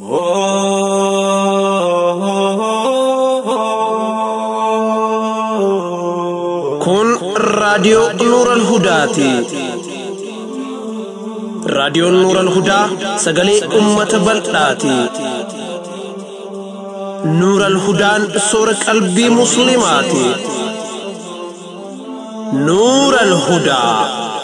Kun raadiyoo Nuuran Hudaati. Raadiyoon Nuuran Hudaa sagalee uummata bal'aati. Nuuran Hudaan soora qalbii Musliimaati. Nuuran Hudaa.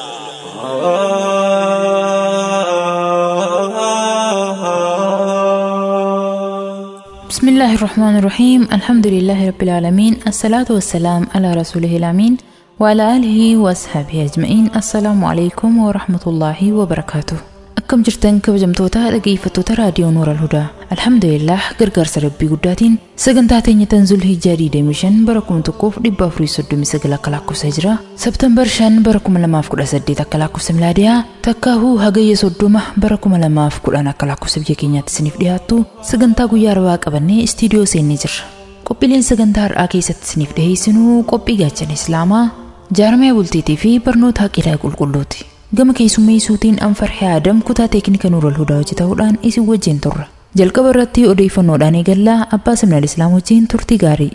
بسم الله الرحمن الرحيم الحمد لله رب العالمين الصلاة والسلام على رسوله الأمين وعلى آله وأصحابه أجمعين السلام عليكم ورحمة الله وبركاته أكم جرتن كبجمتوتا dhaggeeffattoota raadiyoo Nuura Alhudaa Alhamdulillah gargaarsa rabbii guddaatiin sagantaa teenya tanzul hijjaa 25 bara 1439 akka lakkoofsa hijraa Sabtambar 5 bara 2018 akka lakkoofsa milaadiyaa takkaahuu hagayya 30 bara 2010 akka lakkoofsa biyya keenyaatti isiniif dhiyaattu sagantaa guyyaa arbaa qabannee istiidiyoo seennee jirra. Qophiileen sagantaa har'aa keessatti isiniif dhiyeessinuu qophii gaachana Islaamaa jaarmee bultiitii fi barnoota haqilaa qulqulluuti. Gama keessummeessuutiin Anfarhee Adam kutaa teeknika Nuurul Hudaa hojjetahuudhaan isin wajjin turra. Jalqaba irratti odeeffannoodhaan eegallaa abbaa simnal Islaam wajjin turtii gaarii.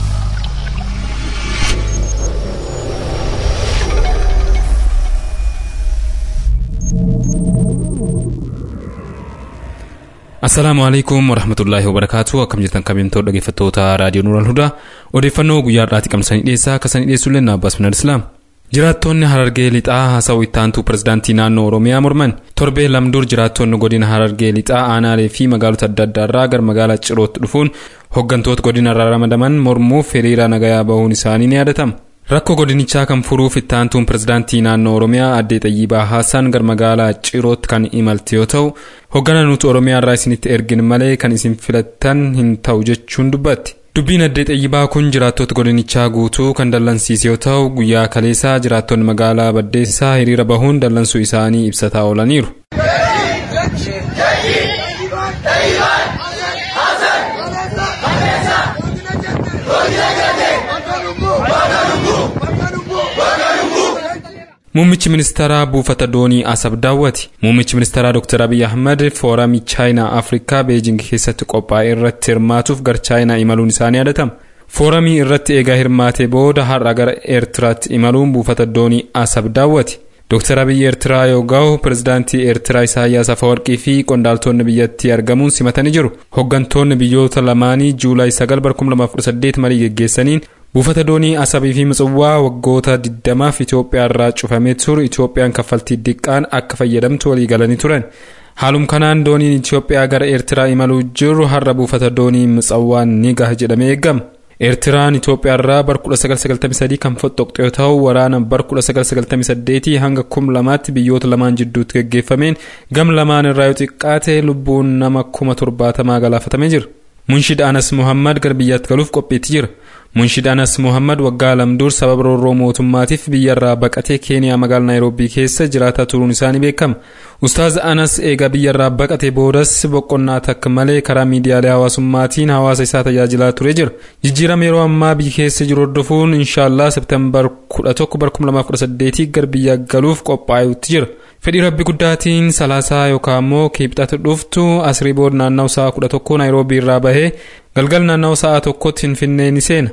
Assalaamu alaikum warahmatullaahi wabarakaatu akkam jirtan kabajamtoota dhaggeeffattoota raadiyoo Nuural Hudaa odeeffannoo guyyaa har'aatti qabsanii dhiyeessaa akka sanii dhiyeessu illee Abbaas Minal Islaam. Jiraattonni Harargee Lixaa haasawuu ittaantuu pirezidaantii naannoo Oromiyaa morman torbee lamdur jiraattonni godina Harargee Lixaa aanaalee fi magaalota adda addaarraa gara magaalaa Cirootti dhufuun hooggantoota godina irraa ramadaman mormuuf hiriira nagayaa bahuun isaanii ni yaadatama. Rakkoo godinichaa kan furuuf ittaantuun pirezidaantii naannoo Oromiyaa addee Xayyibaa Haasaan gara magaalaa Cirootti kan imalte yoo ta'u hoogganaa nuti Oromiyaa irraa isinitti ergin malee kan isin filattan hin ta'u jechuun dubbatti. Dubbiin addee Xayyibaa kun jiraattota godinichaa guutuu kan dallansiise yoo ta'u guyyaa kaleessaa jiraattonni magaalaa Baddeessaa hiriira bahuun dallansuu isaanii ibsataa oolaniiru. Muummichi ministeeraa buufata doonii Asab daawwati. Muummichi ministeeraa Dr. Abiy Ahmed fooramii Chaayinaa Afrikaa Beejing keessatti qophaa'e irratti hirmaatuuf gara Chaayinaa imaluun isaanii yaadatama. Fooramii irratti eegaa hirmaatee booda har'a gara Eertiraatti imaluun buufata doonii Asab daawwati. Dr. Abiy Eertiraa yoo ga'u pirezidaantii Eertiraa Isaayyaas Afawarqii fi qondaaltonni biyyattii argamuun simatanii jiru. Hooggantoonni biyyoota lamaanii Juulaay 9 2018 marii geggeessaniin buufata doonii asabii fi mitsawwaa waggoota 20f Itoophiyaa irraa cufamee ture Itoophiyaan kaffaltii diqqaan akka fayyadamtu walii galanii turan. Haalum kanaan dooniin Itoophiyaa gara Eertiraa imaluu jiru har'a buufata doonii mitsawwaan ni gaha jedhamee eegama. Eertiraan Itoophiyaa irraa bara 1993 kan fottoqxe yoo ta'u waraana bara 1998 hanga 2000tti biyyoota lamaan jidduutti geggeeffameen gam lamaan irraa yoo xiqqaate lubbuun nama 70 galaafatamee jira. Munshid Anas Muhammad gara biyyaatti galuuf qophiitti jira. Munshid Anas Muhammad waggaa lamdur sababa roorroo mootummaatiif biyyarraa baqatee Keeniyaa magaalaa Naayiroobii keessa jiraataa turuun isaanii beekama. Ustaaz Anas eegaa biyyarraa baqatee boodas boqonnaa takka malee karaa miidiyaalee hawaasummaatiin hawaasa isaa tajaajilaa ture jira. Jijjiirama yeroo ammaa biyya keessa jiru hordofuun inshaallah Septembar 11 2018 gara biyya galuuf qophaa'utti jira. Fedhii rabbi guddaatiin salaasaa yookaan immoo kibxata dhuftu asrii booda naanna'u sa'a 11 Naayiroobii irraa bahee galgal naanna'u sa'a tokkotti Finfinnee ni seena.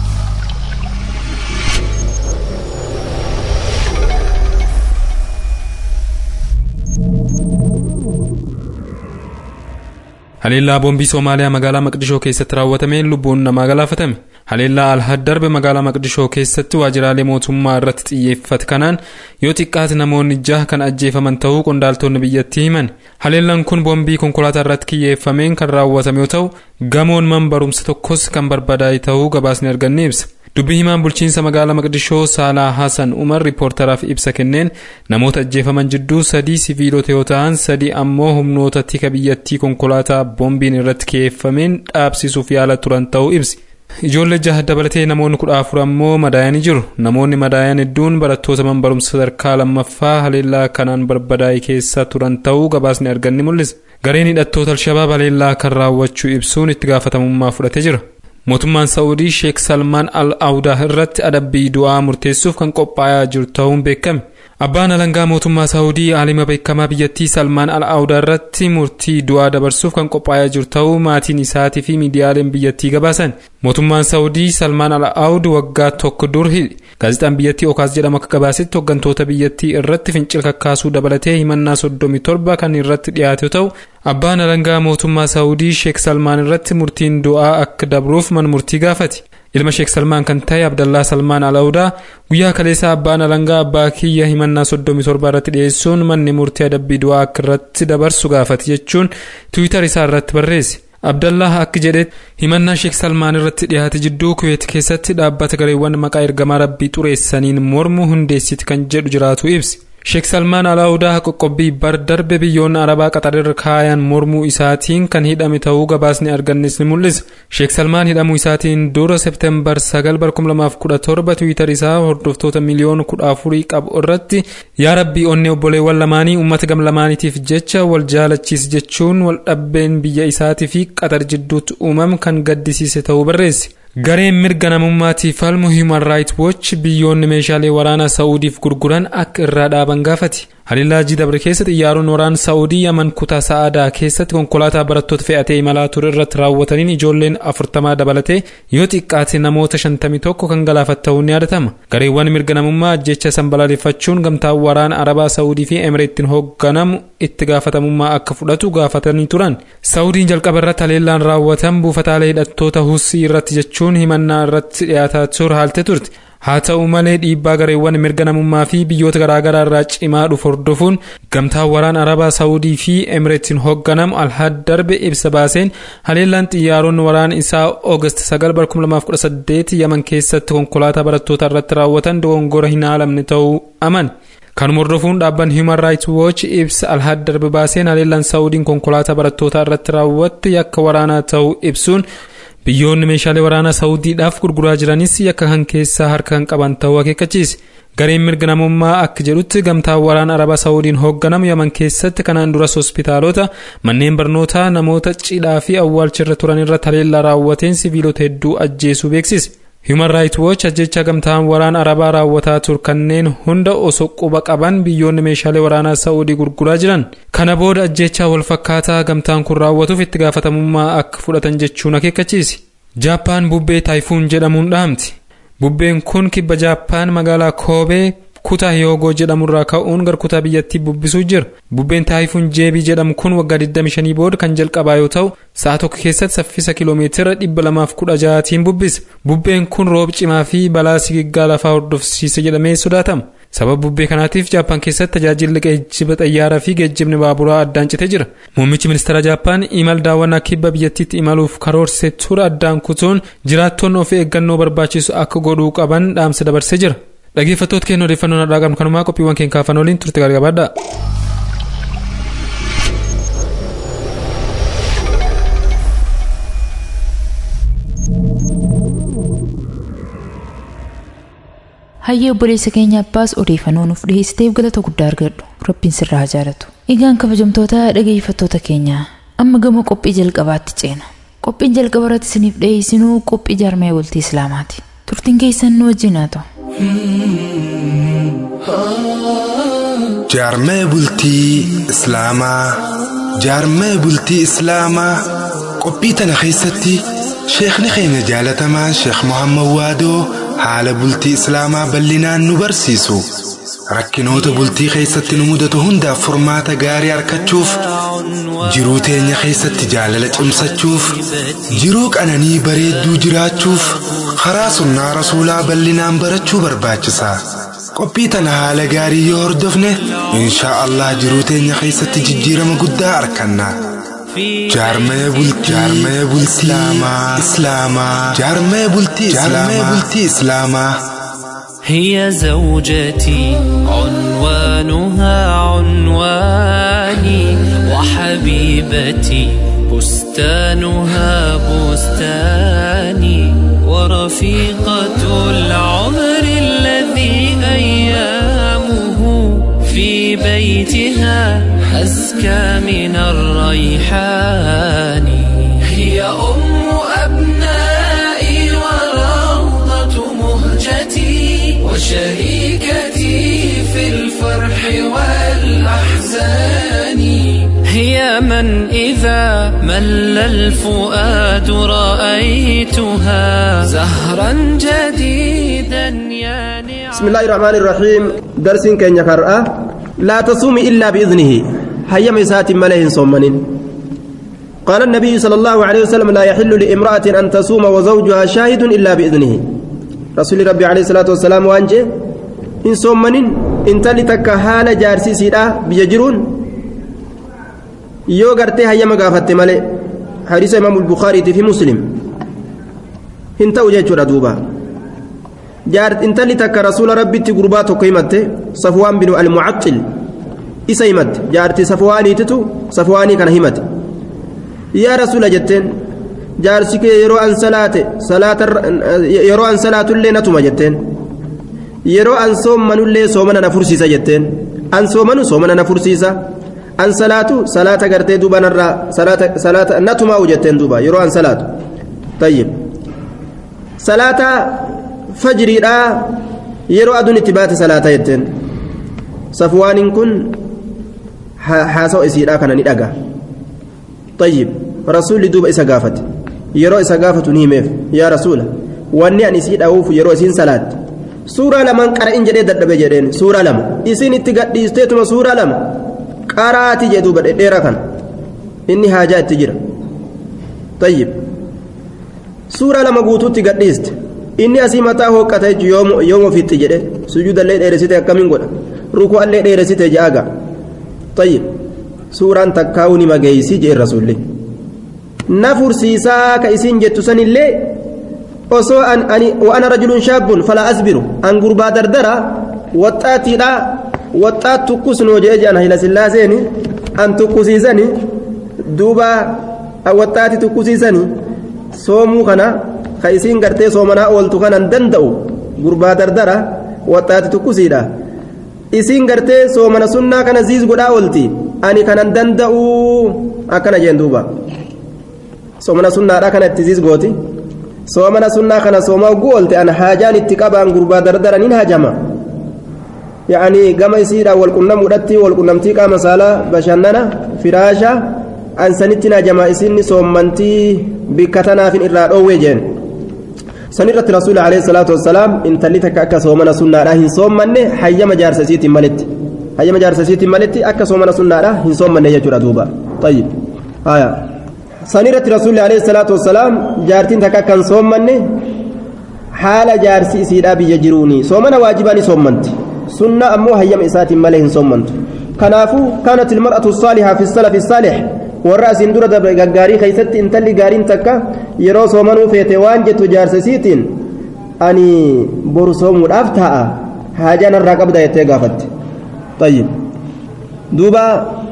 Haleellaa boombii Soomaaliyaa magaalaa Maqdishoo keessatti raawwatameen lubbuun namaa galaafatame. Haleellaa Alhad darbe magaalaa Maqdishoo keessatti waajjiraalee mootummaa irratti xiyyeeffate kanaan yoo xiqqaate namoonni jaha kan ajjeefaman ta'uu qondaaltonni biyyattii himan. Haleellaan kun boombii konkolaataa irratti xiyyeeffameen kan raawwatame yoo ta'u gamoon man barumsa tokkos kan barbadaa'e ta'uu gabaasni arganne ibsa. Dubbii himaan bulchiinsa magaalaa Maqdishoo Saalaa Hasan Umar riippoortaraaf ibsa kenneen namoota ajjeefaman jidduu sadii siviilota yoo ta'an sadii ammoo humnoota tika biyyattii konkolaataa boombiin irratti xiyyeeffameen dhaabsisuuf yaala turan ta'uu ibsi. Ijoollee jaha dabalatee namoonni kudha afur ammoo madaa'anii jiru. Namoonni madaayan hedduun barattoota man barumsa sadarkaa lammaffaa haleellaa kanaan barbadaa'e keessa turan ta'uu gabaasni arganni mul'isa. Gareen hidhattoota Alshabaab haleellaa kan raawwachuu ibsuun itti gaafatamummaa fudhatee jira. Mootummaan Saa'udii Sheek Salmaan Al Awudaa irratti adabbii du'aa murteessuuf kan qophaa'aa jiru ta'uun beekame. Abbaan alangaa mootummaa Saawudii aalima beekamaa biyyattii Salmaan Al-Aawudaa irratti murtii du'aa dabarsuuf kan qophaa'aa jiru ta'uu maatiin isaatii fi miidiyaaleen biyyattii gabaasan. Mootummaan Saawudii Salmaan Al-Aawud waggaa tokko dur hidhe. Gaazexaan biyyattii Okaas jedhamu akka gabaasetti hooggantoota biyyattii irratti fincila kakkaasuu dabalatee himannaa soddomii torba kan irratti dhiyaate yoo ta'u, abbaan alangaa mootummaa Saawudii Sheek Salmaan irratti murtiin du'aa akka dabruuf mana murtii gaafate. ilma sheek salmaan kan ta'e abdallaa salmaan alaawudaa guyyaa kaleessaa abbaan alangaa abbaa kiyya himannaa soddomii torba irratti dhiyeessuun manni murtii adabbii du'aa akka irratti dabarsu gaafate jechuun tiwiitar isaa irratti barreesse. abdallah akka jedhetti himannaa sheek salmaan irratti dhiyaate jidduu kuweet keessatti dhaabbata gareewwan maqaa ergamaa rabbii xureessaniin mormu hundeessiti kan jedhu jiraatu ibsi. sheek salmaan alaawudaa qoqqobbii bar darbe biyyoonni arabaa qaxarirra kaayan mormuu isaatiin kan hidhame ta'uu gabaasni argannes ni mul'isa sheek salmaan hidhamuu isaatiin dura seepteembar 9 tiwiitar isaa hordoftoota miliyoona 14 qabu irratti yaa rabbii onnee obboleewwan lamaanii uummata gam lamaaniitiif jecha wal jaalachiis jechuun wal dhabbeen biyya isaatii fi qaxar jidduutti uumam kan gaddisiise ta'uu barreesse. gareen mirga namummaatiif falmu human right watch biyyoonni meeshaalee waraanaa saa'udiif gurguran akka irraa dhaaban gaafate haliillaa dabre keessa xiyyaaroon waraana saa'udii yaman kutaa sa'aadaa keessatti konkolaataa barattoota fe'atee imalaa ture irratti raawwataniin ijoolleen afurtamaa dabalatee yoo xiqqaate namoota shantamii tokko kan galaafate ta'uun ni yaadatama gareewwan mirga namummaa ajjecha san balaaleffachuun gamtaan waraana arabaa saa'udii fi emireettiin hoogganamu itti gaafatamummaa akka fudhatu gaafatanii turan saa'udiin jalqaba irratti haleellaan raawwatan buufataalee hidhattoota hussii irratti jechuun himannaa irratti dhiyaataa ture haalte turte haa ta'u malee dhiibbaa gareewwan mirga namummaa fi biyyoota garaagaraa irraa cimaa dhufu hordofuun gamtaan waraana arabaa saawudii fi emireetiin hoogganamu alhad darbe ibsa baaseen haleellaan xiyyaaronni waraana isaa oogast 9 yaman keessatti konkolaataa barattoota irratti raawwatan dogongora hin haalamne ta'uu aman. kanuma hordofuun dhaabbanni human rights watch ibsa alhad darbe baaseen haleellaan saawudiin konkolaataa barattootaa irratti raawwatte yakka waraanaa ta'uu ibsuun biyyoonni meeshaalee waraanaa saawudiidhaaf gurguraa jiranis yakka kan keessaa harka kan qaban ta'uu akeekkachiise. gareen mirga namummaa akka jedhutti gamtaan waraana araba saawudiin hoogganamu yaman keessatti kanaan duras hospitaalota manneen barnootaa namoota cidhaa fi awwaalchirra turan irratti haleellaa raawwateen siviilota hedduu ajjeesuu beeksise. human right watch ajjecha gamtaan waraana arabaa raawwataa ture kanneen hunda osoo quba qaban biyyoonni meeshaalee waraanaa saa'udii gurguraa jiran kana booda ajjechaa walfakkaataa gamtaan kun raawwatuuf itti gaafatamummaa akka fudhatan jechuun akeekkachiise jaappaan bubbee taayifuun jedhamuun dhaamti bubbeen kun kibba jaappaan magaalaa koobee kutaa hiyoogoo jedhamurraa ka'uun gara kutaa biyyattii bubbisuu jira bubbeen taayifuun jeebii jedhamu kun waggaa 25 booda kan jalqabaa yoo ta'u sa'a tokko keessatti saffisa kiloomeetira 216tiin bubbisa bubbeen kun roob cimaa fi balaa sigiggaa lafaa hordofsiisa jedhamee sodaatama sababa bubbee kanaatiif jaappaan keessatti tajaajilli geejjiba xayyaaraa fi geejjibni baaburaa addaan citee jira muummichi ministeera jaappaan imal daawwannaa kibba biyyattiitti imaluuf karoorsee ture addaan kutuun jiraattonni of eeggannoo barbaachisu akka godhuu qaban dhaamsa dabarsee jira. dhaggeeffattoota keenya odeeffannoo nadhaa qabnu kanumaa qophiiwwan keenya kaafan waliin turte gargabaadha. hayyee obboleessa keenya abbaas odeeffannoo nuuf dhiyeessiteef galata guddaa argadhu rabbiin sirraa haa jaalatu egaan kabajamtoota dhaggeeffattoota keenya amma gama qophii jalqabaatti ceena qophiin jalqaba irratti isiniif dhiyeessinuu qophii jaarmee bultii islaamaati turtiin keessan nu wajjin haa ta'u. jaarmee bultii islaamaa jaarmee bultii islaamaa qophii tana keessatti sheekni keenya jaalatamaan sheek muhammad waadoo haala bultii islaamaa bal'inaan nu barsiisu rakkinoota bultii keessatti nu mudatu hundaaf furmaata gaarii argachuuf jiruu teenya keessatti jaalala cimsachuuf jiruu qananii bareedduu jiraachuuf karaa sunnaa rasuulaa bal'inaan barachuu barbaachisa qophii tana haala gaarii yoo hordofne inshaa allah jiruu teenya keessatti jijjiirama guddaa arganna jaarmee bultii islaamaa islaamaa jaarmee bultii islaamaa هي زوجتي عنوانها عنواني وحبيبتي بستانها بستاني ورفيقة العمر الذي أيامه في بيتها أزكى من الريحان هي أم أبنائي وروضة مهجتي وشريكتي في الفرح أياما إذا مل الفؤاد رأيتها زهرا جديدا يانعا بسم الله الرحمن الرحيم درس كن يقرأ لا تصوم إلا بإذنه هيا مسات ملئ صومن قال النبي صلى الله عليه وسلم لا يحل لامرأة أن تصوم وزوجها شاهد إلا بإذنه رسول ربي عليه الصلاة والسلام وانجه إن صومن إن تلتك حال جارسي سيدا بيجرون yoo gartee hayyama gaafatte malee hadiisa imaamu bukaariiti fi muslim hin ta'u jechuudha duuba intalli takka rasuula rabbitti gurbaa tokko himatte safwaan binu almucaxil isa himatte jaarti safwaaniititu safwaanii kana himate yaa rasuula jetteen jaarsi kee yeroo an salaate yeroo an salaatullee natuma jetteen yeroo an soommanullee soomana na fursiisa jetteen an soomanu soomana na fursiisa an salaatu salaata gartee duuba narraa salaata natumaa'u jetteen duuba yeroo an salaatu tayyib salaata fajriidhaa yeroo aduun itti baate salaata jetteen safwaaniin kun haasawa isiidhaa kana ni dhaga tayyib rasuulli duuba isa gaafate yeroo isa gaafatu ni himeef yaa rasuula wanni an isii dha'uuf yeroo isiin salaatti suuraa lamaan qara'in jedhee dadhabe jedheen suuraa lama isiin itti gadhiisteetuma suuraa lama qaraati jedhu badheedheera kan inni haajaa itti jira tayyib suura lama guutuutti gadhiiste inni asii mataa hooqqata jechuun yoom ofiitti jedhe sujuudallee dheeressite akkamiin godha ruku'allee dheeressite je'aga tayyib suuraan takkaa'uu ni mageeysi jee rasuulli na fursiisaa ka isiin jettu sanillee osoo ani wa'ana rajulun shaabbun falaa asbiru an gurbaa dardara waxxaatiidha waxxaat tukkusnoo jee jedhan hayla sillaaseeni an tukkusiisani duuba waxxaati tukkusiisani soomuu kana ka isiin gartee soomanaa ooltu kanan danda'u gurbaa dardara waxxaati tukkusiidha isiin gartee soomana sunnaa kana ziis godhaa oolti ani kanan danda'u akkana jeen duuba soomana sunnaadha kana itti ziis gooti soomana sunnaa kana soomaa ogguu oolte an haajaan itti qabaan gurbaa dardara nin hajama يعني كما يصير والقنم ودتي والقنمتي قام سالا بشننا فراشا أن سنتنا جما إسني صومنتي بكتنا في الإراد أو وجن سنرة رسول عليه الصلاة والسلام إن تلتك أكا صومنا سنة راهن صومني حي مجار سيتي ملت حي مجار سيتي ملت أكا صومنا سنة راهن صومني يجرى دوبا طيب آية سنرة رسول عليه الصلاة والسلام جارتين تكا كان صومني حال جارسي سيدا بيجروني صومنا واجباني صومنتي سنة أمو هيم إسات ملئ صمنت كنافو كانت المرأة الصالحة في السلف الصالح والرأس اندرة غاري خيست انتلي غارين تكا يرو صومنو فيتوان جت جارسسيتين أني برسوم الأفتاء حاجانا الرقب دا يتغافت طيب دوبا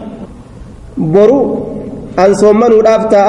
برو أن صومنو الأفتاء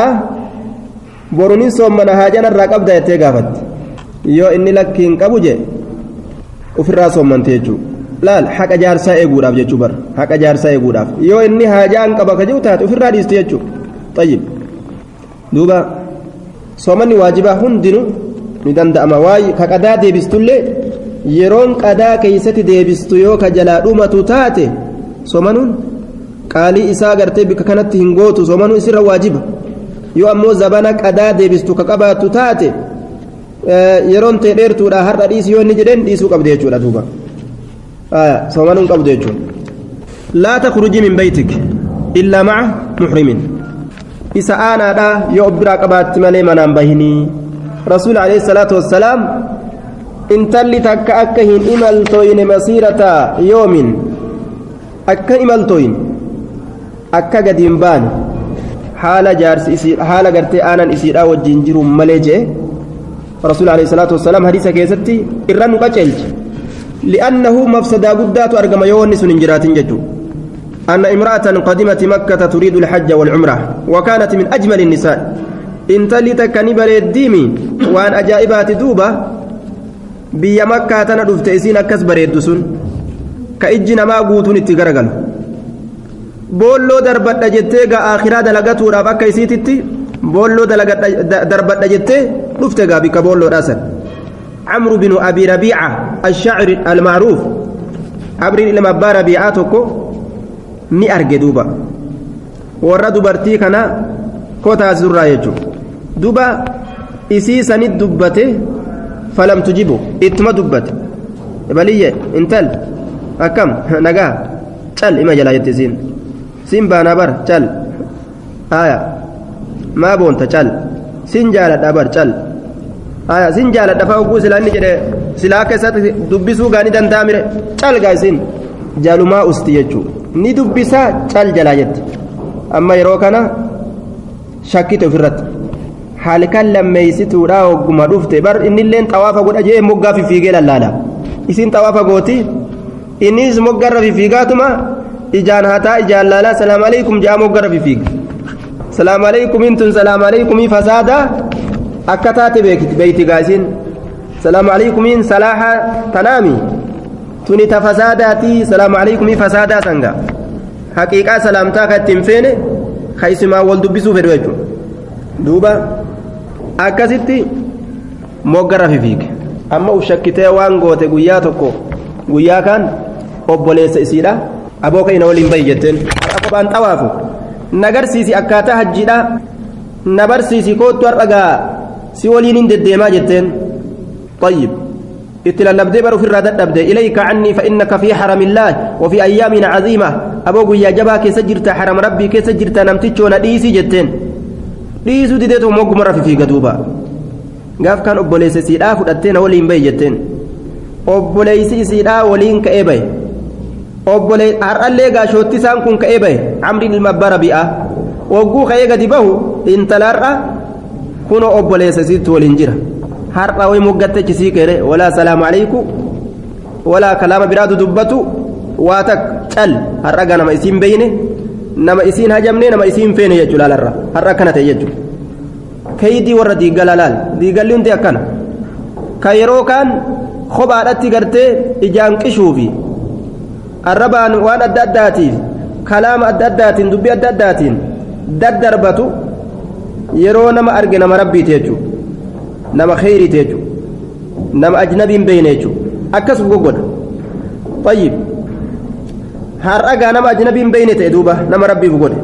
بروني صومنا حاجانا الرقب دا يتغافت yoo inni lakkiin qabu je ofirraa soommante jechuudha laal haqa jaarsaa eeguudhaaf jechuu bar haqa jaarsaa eeguudhaaf yoo inni haajaan qaba ka jiru taate ofirraa dhiiste jechuudha xayyib duuba soomanni waajibaa hundinu ni danda'ama waa'ee ka qadaa deebistullee yeroon qadaa keeysatti deebistu yoo ka jalaa dhumatu taate soomanuun qaalii isaa gartee bika kanatti hin gootu soomanuun isirra waajiba yoo ammoo zabana qadaa deebistu ka qabaattu taate yeroon ta'e dheertuudha har'a dhiisi yoo inni jedheen dhiisuu qabde jechuudha duuba soomanuun qabdu jechuudha laa takhruji min baytik illaa maca muxrimin isa aanaadha yoo of biraa qabaatti malee manaan bahinii rasuul alayhi salaatu wassalaam intalli takka akka hin imaltooyne masiirata yoomin akka imaltooyin akka gadi hin baane haala jaarsi isii haala gartee aanan isiidhaa wajjin jiru malee jee رسول عليه الصلاة والسلام حديث كيستي إرن قتلت لأنه مفسدا قدات أرقم يونس من جرات ججو أن امرأة قدمت مكة تريد الحج والعمرة وكانت من أجمل النساء إن تلت كنبر الديمي وأن أجائبات دوبة بي مكة تندف تأسين كسبر الدسون كإجنا ما قوتون اتقرقل بولو دربت جتيغا آخرا دلغتو رافا كيسيتي بولو دربت جتي رفت غابي كبولو راسل عمرو بن أبي ربيعة الشاعر المعروف عبر لما أبا ربيعاتكو ni arge duuba warra dubartii kana koo taasisurraa jechuudha duba isii sanit dubbate falam tujibu ittuma dubbate baliyye intal akkam nagaa cal ima jalaa jette isiin siin baanaa bar cal haya maa boonta cal sin jaaladha bar cal haya sin jaaladha faa hogguu silaa inni jedhe silaa akka isatti dubbisuu gaanii danda'a mire cal gaa isin jaalumaa usti jechuu ni dubbisaa cal jalaa jette amma yeroo kana shakkite ofirratti halkan lammeeysituudha hogguma dhufte bar innilleen xawaafa godha jee moggaa fifiigee lallaala isin xawaafa gooti innis moggarra fifiigaatuma ijaan hataa ijaan laalaa salaamu aleykum jaa moggarra fifiiga salaamu aleykumiin tun salaamu aleykumii fasaada akka taate beeyti gaasiin salaamu aleykumiin salaaha tanaami tuni ta fasaadaati salaamu aleykumii fasaadaa sanga haqiiqaa salaamtaa ka ittiin feene ka isimaa wal dubbisuu fedhu jechuudha duuba akkasitti moggarra fifiige amma uf shakkitee waan goote guyyaa tokko guyyaa kaan obboleessa isiidha aboo ka'ina waliin bahi jetteen har'a kophaan xawaafu nagarsiisi akkaataa hajjiidha na barsiisi koottu har'a gaa si waliin hin deddeemaa jetteen طيب اتلالبدي بر في الرادة أبدي إليك عني فإنك في حرم الله وفي أيام عظيمة أبو يا جبا كي سجرت حرم ربي كي سجرت نمتشو نديسي جتين ديسو ديدتو موق مرة في قدوبا قاف كان أبو ليس سيدا فدتين ولين بي جتين أبو ليس سيدا ولين كأبي أبو ليس أرألي قاشوتي سانكون كأبي عمري المبارا بيئة وقو خيقا دبه انتلارا كونو أبو ليس سيد ولين جرا har'a way moggatte sii kere walaa salaamu alayku walaa kalaama biraatu dubbatu waa tak cal har'a gaa nama isiin beyne nama isiin hajamne nama isiin feene jechuu laalarra har'a akkana ta'e jechuu kaydii warra diiggala laal diiggalli hundi akkana ka yeroo kaan kophaadhatti gartee ijaan qishuufi arrabaan waan adda addaatiif kalaama adda addaatiin dubbii adda addaatiin daddarbatu yeroo nama arge nama rabbiiti jechuudha nama kheyriiti jechuudha nama ajnabiin beeyne jechuudha akkasuma goggodha tayyib har'agaa nama ajnabiin beeyne ta'e duuba nama rabbiif godhe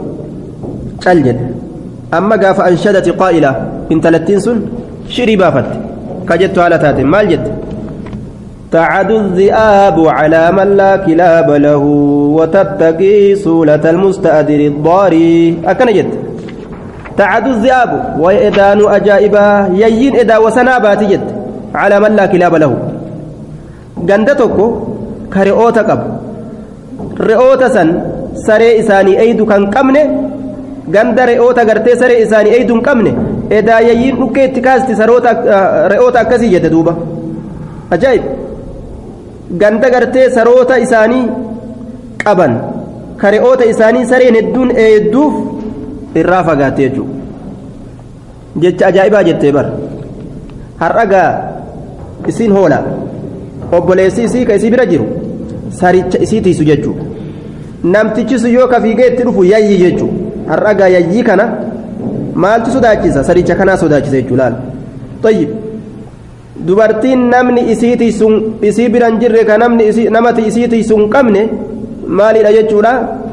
cal jedhe amma gaafa anshadati qaa'ila intalattiin sun shirii baafatte ka jettu haala taate maal jette تعد الذئاب على من لا كلاب له وتتقي سولة المستأدر الضاري أكن جد تعد الذئاب وإدان أجائبا يين إدا وسنابات جد على من لا كلاب له غندتك كرئوتا قب رئوتا سن سري إساني أيدو كان قمنه ganda re'oota gartee saree isaanii eeyduun qabne edaa yayyiin dhukkee itti kaasti saroota re'oota akkasii jedhe duuba ajaa'ib ganda gartee saroota isaanii qaban ka re'oota isaanii sareen hedduun eedduuf irraa fagaatte jechuudha jecha ajaa'ibaa jettee bar har'agaa isiin hoola obboleessi isii ka isii bira jiru saricha isii tiisu jechuudha namtichi sun yoo ka fiigee itti dhufu yayyi jechuudha har'agaa yayyii kana maaltu sodaachisa saricha kanaa sodaachisa jechuudha laal tayyib dubartiin namni isii tiisun isii biran jirre ka namni namati isii tiisun qabne maalidha jechuudha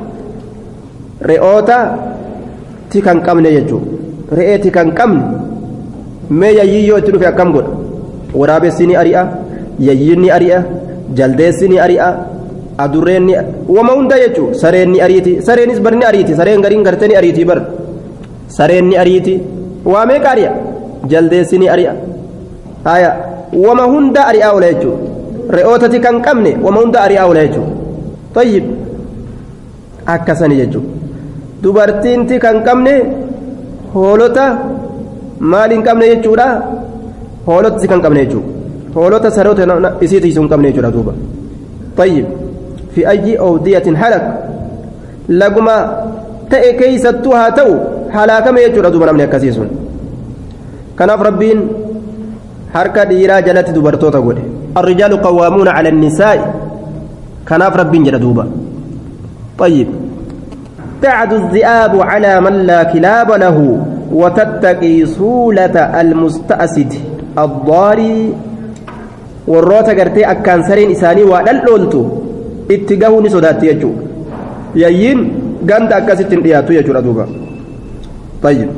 re'oota ti kan qabne jechuudha re'ee ti kan qabne mee yayyii yoo itti dhufe akkam godha waraabessi ni ari'a yayyiin ni ari'a jaldeessi ni ari'a adurreen ni wama hunda jechuudha sareen ni ariiti sareenis bar ni ariiti sareen gariin gartee ni ariiti bar sareen ni ariiti waa meeqa ari'a jaldeessi ni ari'a haya wama hunda ari'aa oola jechuudha re'ootati kan qabne wama hunda ari'aa oola jechuudha tayyib akkasani jechuudha dubartiinti kan qabne hoolota maal hin qabne jechuudha hoolota si kan qabne jechuudha hoolota saroota isii tiisuu hin qabne jechuudha duuba tayyib fi ayyi awdiyatin halak laguma ta'e keeysattuu haa ta'u halaakame jechuudha duuba namni akkasii sun kanaaf rabbiin harka dhiiraa jalatti dubartoota godhe الرجال قوامون على النساء كناف رب جل طيب تعد الذئاب على من لا كلاب له وتتقي سولة المستأسد الضاري warroota gartee akkaan sareen isaanii waa dhal'ooltu itti gahuu ni sodaatti jechuudha yayyiin ganda akkasitti hin dhiyaatu jechuudha duuba tayyib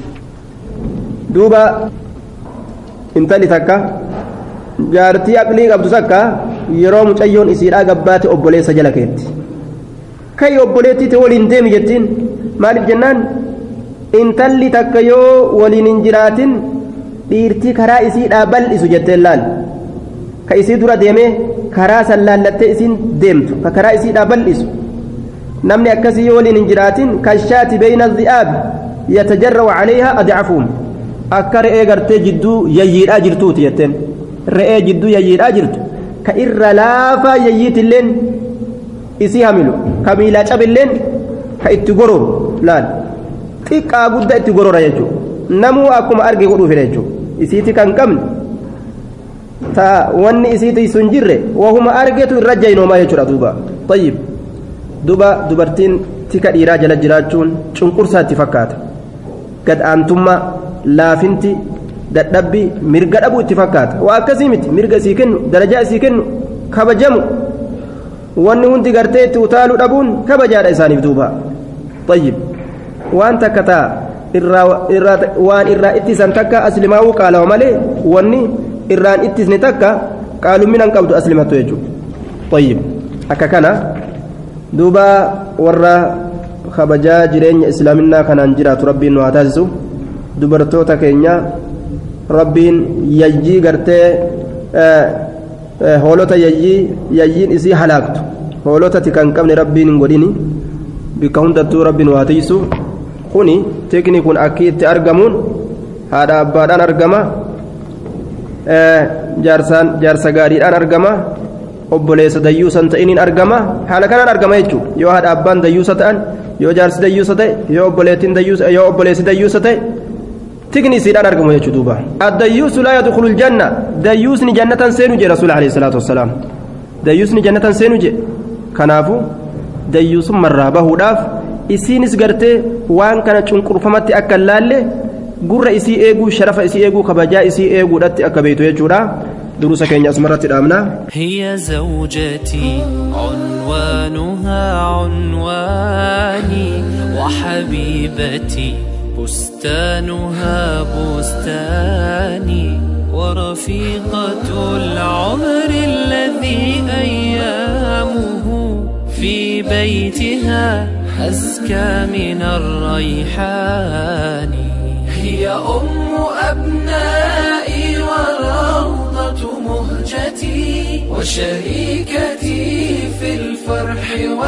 duuba intalli takka jaartii aqlii qabdu takka yeroo mucayyoon isiidhaa gabbaate obboleessa jala keetti kai obboleettii ta'e waliin deemi jettiin maaliif jennaan intalli takka yoo waliin hin jiraatin dhiirtii karaa isiidhaa bal'isu jetteen laal ka isii dura deemee karaa san laallattee isiin deemtu ka karaa isiidhaa bal'isu namni akkasii yoo waliin hin jiraatin kashaati beeyna dhi'aabi yatajarrawu calayhaa adcafuum akka re'ee gartee jidduu yayyiidhaa jirtuuti jetteen re'ee jidduu yayyiidhaa jirtu ka irra laafaa yayyiitilleen isii hamilu ka miilaa cabilleen ka itti gororu laal xiqqaa guddaa itti gorora jechuudha namuu akkuma arge godhuu fedha jechuudha isiiti kan qabne ta wanni isiiti sun jirre wahuma argetu irra jaynoomaa jechuudha duuba tayyib duba dubartiin tika dhiiraa jala jiraachuun cunqursaatti fakkaata gad aantummaa laafinti dadhabbii mirga dhabuu itti fakkaata waa akkasii miti mirga isii kennu darajaa isii kennu kabajamu wanni hundi gartee itti utaaluu dhabuun kabajaadha isaaniif duuba tayyib waan takka taa waan irraa ittisan takka aslimaa'uu qaalawa malee wanni irraan ittisne takka qaalumminan qabdu aslimattu jechuudha tayyib akka kana duuba warra kabajaa jireenya islaaminaa kanaan jiraatu rabbiin nu haa taasisu dubartoota keenya rabbiin yayyii gartee hoolota yayyii yayyiin isii halaaktu hoolota tika hin qabne rabbiin hin godhini bikka hundattuu rabbiin waa tiisu kuni tikni kun akki itti argamuun haadha abbaadhaan argama jaarsaan jaarsa gaariidhaan argama obboleessa dayyuusan ta'iniin argama haala kanaan argama jechuudha yoo haadha abbaan dayyuusa ta'an yoo jaarsi dayyuusa ta'e yoo obboleettiin dayyuusa yoo obboleessi dayyuusa ta'e tikni isiidhaan argamu jechuu duuba addayyuusu laa yadkhulu ljanna dayyuusni jannatan seenu jedhe rasuul alayhi salaatu wassalaam dayyuusni jannatan seenu jedhe kanaafu dayyuusummarraa bahuudhaaf isiinis gartee waan kana cunqurfamatti akka hin laalle gurra isii eeguu sharafa isii eeguu kabajaa isii eeguudhatti akka beeytu jechuudha دروس كينيا أسمرت الأمنة هي زوجتي عنوانها عنواني وحبيبتي بستانها بستاني ورفيقة العمر الذي أيامه في بيتها أزكى من الريحان هي أم أبنائي وروضة مهجتي وشريكتي في الفرح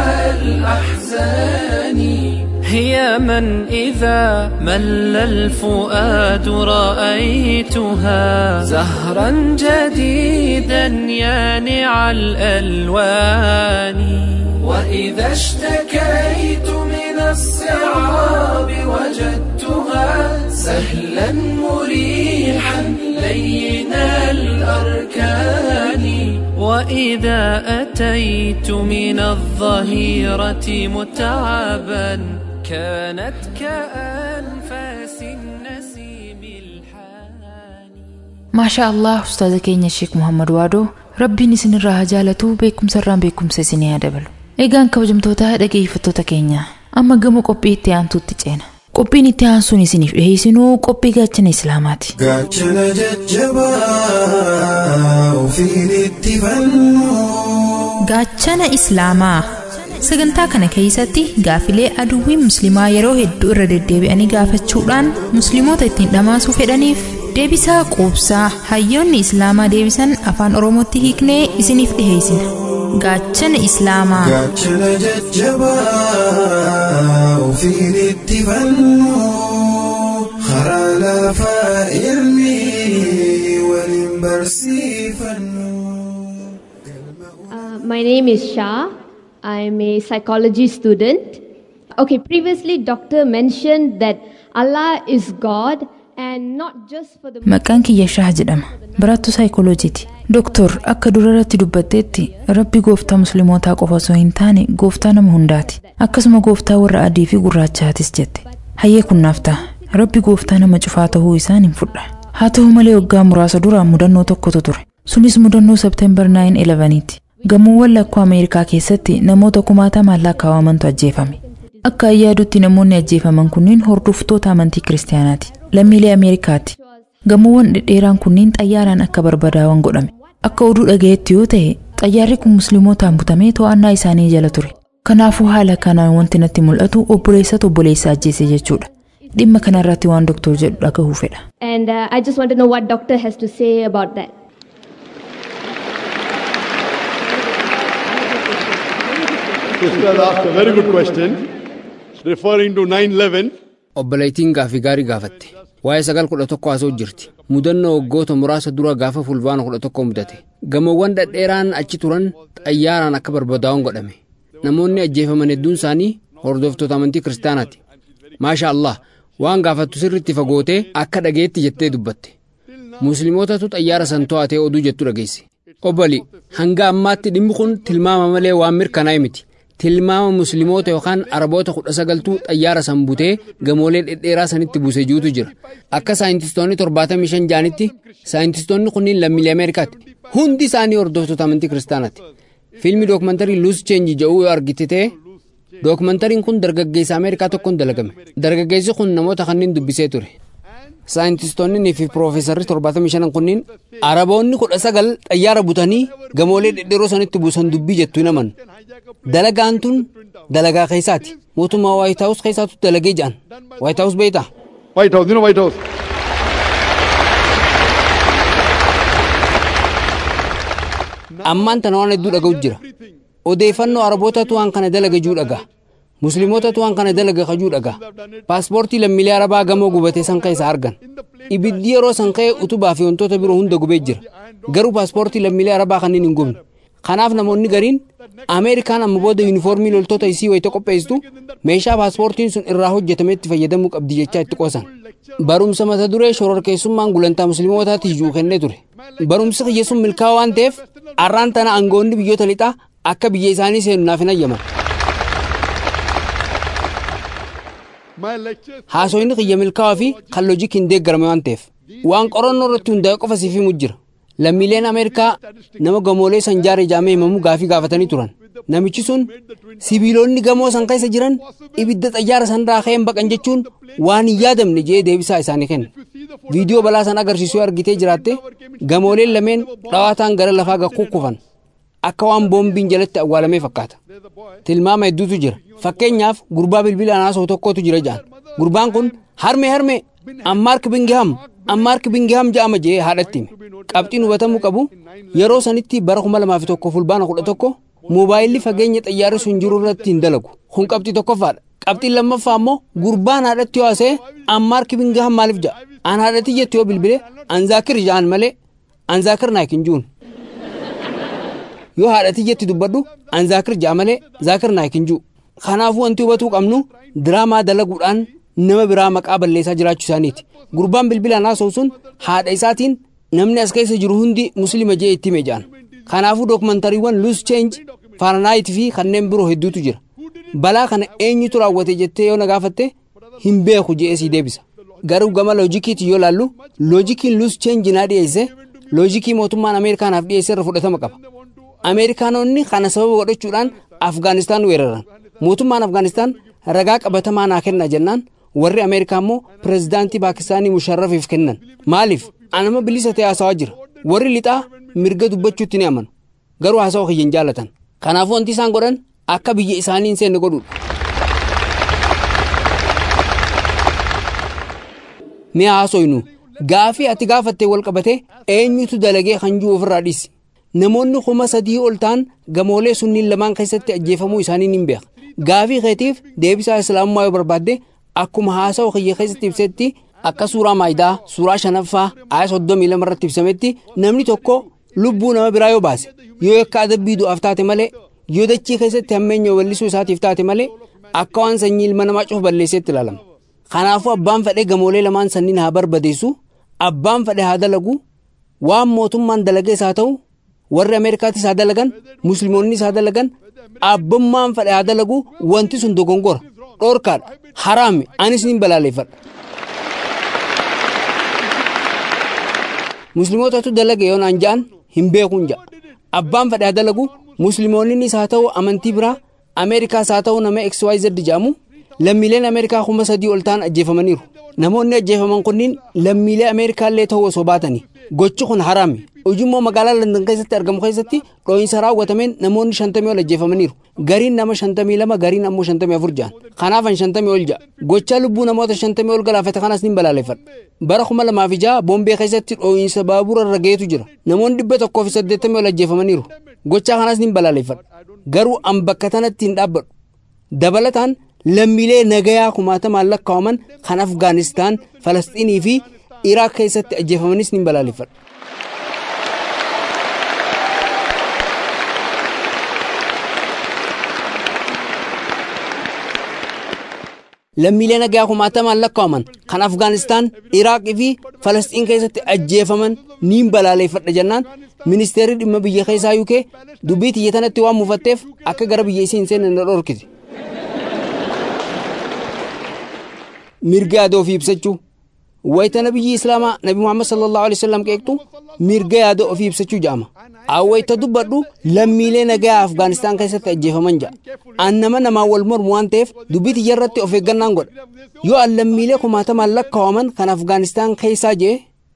والأحزان هي من إذا مل الفؤاد رأيتها زهرا جديدا يانع الألوان وإذا اشتكيت من الصعاب وجدتها سهلا مريحا لين الأركان وإذا أتيت من الظهيرة متعبا كانت كأنفاس النسيم الحاني ما شاء الله أستاذ كينيا الشيخ محمد وادو rabbiin isinirraa haa jaalatu beekumsarraan beekumsa isinii haa dabalu eegaan kabajamtoota dhageeffattoota keenya amma gama qophii itti aantuutti ceena qophiin itti aansuun isiniif dhiheessinuu qophii gaachana islaamaati gaachana jajjabaa ofiin itti fannu gaachana islaamaa sagantaa kana keessatti gaafilee aduwwiin musliimaa yeroo hedduu irra deddeebi'anii gaafachuudhaan musliimoota ittiin dhamaasuu fedhaniif deebisaa quubsaa hayyoonni islaamaa deebisan afaan oromootti hiiknee isiniif dhiheessina gaachana islaamaa gaachana jajjabaa ofiin itti fannu karaa lafaa irni waliin barsiifannu. Uh, my name is Shah. I'm a psychology student. Okay, previously, doctor mentioned that Allah is God and not just for the. maqaan kiyya shaah jedhama barattuu saayikolojiiti doktor akka durarratti dubbatteetti rabbi gooftaa muslimootaa qofa osoo hin taane gooftaa nama hundaati akkasuma gooftaa warra adii fi gurraachaatis jette hayyee kunnaaf ta'a rabbi gooftaa nama cufaa ta'uu isaan hin fudha haa ta'u malee waggaa muraasa dura mudannoo tokkotu ture sunis mudannoo sebteembar 9-11ti gamoowwan lakkoo ameerikaa keessatti namoota kumaatamaan lakkaawwamantu ajjeefame akka ayyaadutti namoonni ajjeefaman kunniin hordoftoota amantii kiristaanaati lammiilee ameerikaati gamoowwan dhedheeraan kunniin xayyaaraan akka barbadaa'an godhame akka oduu dhagayetti yoo ta'e xayyaarri kun musliimotaan butamee to'annaa isaanii jala ture kanaafuu haala kanaan wanti natti mul'atu obboleessatu obboleessa ajjeese jechuudha dhimma kanarratti waan doktor jedhu dhagahuu fedha And uh, I just want to know what doctor has to say about that. Ustad asked a very good question, referring to 9/11. obboleettiin gaaffii gaarii gaafatte waa'ee sagal kudha tokko haasa'u jirti mudannoo waggoota muraasa dura gaafa fulbaana kudha tokko mudate gamoowwan dhedheeraan achi turan xayyaaraan akka barbadaa'uun godhame namoonni ajjeefaman hedduun isaanii hordoftoota amantii kiristaanaati maasha allah waan gaafattu sirritti fagootee akka dhageetti jettee dubbatte musliimootatu xayyaara san to'atee oduu jettu dhageesse obboli hanga ammaatti dhimmi kun tilmaama malee waan mirkanaa'e miti tilmaama musliimoota yookaan araboota kudha sagaltuu xayyaara san butee gamoolee dhedheeraa sanitti buuse jirutu jira akka saayintistoonni torbaatamii shan jaanitti saayintistoonni kunniin lammiilee ameerikaati hundi isaanii hordoftoota amantii kiristaanaati fiilmi dookumantarii luus cheenji jedhuu yoo argite ta'e dookumantariin kun dargaggeessa ameerikaa tokkoon dalagame dargaggeessi kun namoota kanneen dubbisee ture saayintistoonni fi piroofeesarri torbaatamii shanan kunniin araboonni kudha sagal xayyaara butanii gamoolee dhedheeroo sanitti buusan dubbii jettu hin amanu dalagaan tun dalagaa keessaati mootummaa waayit haawus keessaatu dalagee jedhan waayit haawus beektaa White House, you know White House. ammaan tana waan hedduu dhaga'u jira odeeffannoo arabootatu waan kana dalaga juu dhagaa musliimootatu waan kana dalaga kajuu dhagaa paaspoortii lammiilee arabaa gamoo gubatee san keessa argan ibiddi yeroo san ka'e utubaa fi wantoota biroo hunda gubee jira garuu paaspoortii lammiilee arabaa kanneen hin gubne kanaaf namoonni gariin ameerikaan amma booda yuunifoormii loltoota isii wayita qopheessitu meeshaa paaspoortiin sun irraa hojjetametti fayyadamuu qabdi jechaa itti qoosan barumsa mata duree shororkeessummaan gulantaa musliimootaatiif juu kennee ture barumsi kiyya sun milkaa'aa waan ta'eef arraan tana aangoonni biyyoota lixaa akka biyya isaanii seenu naaf hin ayyaman haasoyni kiyya milkaa'aa fi kan loojikiin deeggarame waan ta'eef waan qorannoo irratti hundaa'e qofa siif himu jira lammiileen ameerikaa nama gamoolee san jaare jaamee himamu gaafii gaafatanii turan namichi sun sibiilonni gamoo san keessa jiran ibidda xayyaara sanirraa ka'een baqan jechuun waan hin yaadamne jedhee deebisaa isaanii kenne viidiyoo balaa san agarsiisuu argitee jiraatte gamooleen lameen dhawaataan gara lafaa gakkukufan akka waan boombiin jalatti awwaalamee fakkaata tilmaama hedduutu jira fakkeenyaaf gurbaa bilbila anaasoo tokkotu jira jedhan gurbaan kun harme harme ammaark bingiham ammaark bingiham jedhama jedhee haadhatti hime qabxiin hubatamuu qabu yeroo sanitti bara kuma lamaa fi tokko fulbaana kudha tokko moobaayilli fageenya xayyaarri sun jiru irratti hin dalagu kun qabxii tokkoffaadha qabxiin lammaffaa immoo gurbaan haadhatti yoo haasa'e ammaark bingiham maaliif jedha an haadhatti jettu yoo bilbile anzaakir jedhan malee anzaakir naayik hin jiruun yoo haadhatti jetti dubbadhu an zaakir ja'a malee zaakir naayik hin jiru kanaafuu wanti hubatuu qabnu diraamaa dalaguudhaan nama biraa maqaa balleessaa jiraachuu isaaniiti gurbaan bilbilaan haasa'u sun haadha isaatiin namni as keessa jiru hundi muslima jee itti hime jedhan kanaafuu dookumantariiwwan luus cheenji faaranaayit fi kanneen biroo hedduutu jira balaa kana eenyutu raawwate jettee yoo na gaafatte hin beeku je'ee sii deebisa garuu gama loojikiitiin yoo laallu loojikiin luus cheenji naa dhiyeesse loojikii mootummaan ameerikaanaaf dhiyeesse irra fudhatama qaba ameerikaanonni kana sababa godhachuudhaan afgaanistaan weeraran mootummaan afgaanistaan ragaa qabatamaa naa kenna jennaan warri ameerikaa immoo pirezidaantii paakistaanii musharrafiif kennan maaliif anama bilisa ta'e haasawaa jira warri lixaa mirga dubbachuutti ni amanu garuu haasawa kiyya hin jaallatan kanaafuu wanti isaan godhan akka biyya isaanii hin seenne godhuudha ni haasoynu gaafii ati gaafattee wal qabatee eenyutu dalagee kan jiru ofirraa dhiisi namoonni kuma sadii ol ta'an gamoolee sunniin lamaan keessatti ajjeefamuu isaanii ni beeka gaafii keetiif deebisaa islaamummaa yoo barbaadde akkuma haasawa kiyya keessatti ibsetti akka suuraa maayidaa suuraa shanaffaa aya soddomii lama irratti ibsametti namni tokko lubbuu nama biraa yoo baase yoo yakka adabbii du'aaf taate malee yoo dachii keessatti hammeenya wallisuu isaatiif taate malee akka waan sanyii ilma namaa cufa balleesseetti ilaalama kanaafuu abbaan fedhee gamoolee lamaan sanniin haa barbadeessu abbaan fedhe haa dalagu waan mootummaan dalagees haa ta'u warri ameerikaatis haa dalagan musliimoonnis haa dalagan abbummaan fedhe haa dalagu wanti sun dogongora dhoorkaadha haraami anis nin balaaleeffadha musliimootatu dalage yoo naan ja'an hin beekuun ja'a abbaan fedhe haa dalagu musliimoonnis haa ta'u amantii biraa ameerikaas haa ta'u nama xyz jedhamu lammiileen ameerikaa kuma sadii ol ta'an ajjeefamaniiru namoonni ajjeefaman kunniin lammiilee ameerikaallee ta'uu osoo baatanii gochi kun haraami ujummoo magaalaa landan keessatti argamu keessatti dhoo'insa raawwatameen namoonni shantamii ol ajjeefamaniiru gariin nama shantamii lama gariin ammoo shantamii afur ja'an kanaafan shantamii ol ja'a gochaa lubbuu namoota shantamii ol galaafate kanas nin balaaleffadha bara kuma lamaa fi ja'a boombee keessatti dhoo'insa baabura irra ga'eetu jira namoonni dhibba tokkoo fi saddeettamii ol ajjeefamaniiru gochaa kanas nin balaaleffadha garuu an bakka tanatti hin dhaabbadhu dabalataan lammiilee nagayaa kumaatamaan lakkaa'aman kan afgaanistaan falasxiinii fi iraaq keessatti ajjeefamanis nin balaaleffadha lammiilee nagaa kumaatamaan lakkaa'aman kan afgaanistaan iraaqii fi falasxiin keessatti ajjeefaman niin balaaleffadha jennaan ministeerri dhimma biyya keessaa uk dubbii tiyya tanatti waan muufatteef akka gara biyya isii hin seenne na dhorkite mirga yaada ofii ibsachuu wayita nabiyyi islaamaa nabi muhammad sallallahu alaihi wasallam qeeqtu mirga yaada ofii ibsachuu jedhama awwayita dubbadhu lammiilee nagaa afgaanistaan keessatti ajjeefaman ja'a an nama namaan wal mormu waan ta'eef dubbii tiyya irratti of eeggannaan godha yoo an lammiilee kumaatamaan lakkaa'aman kan afgaanistaan keessaa jee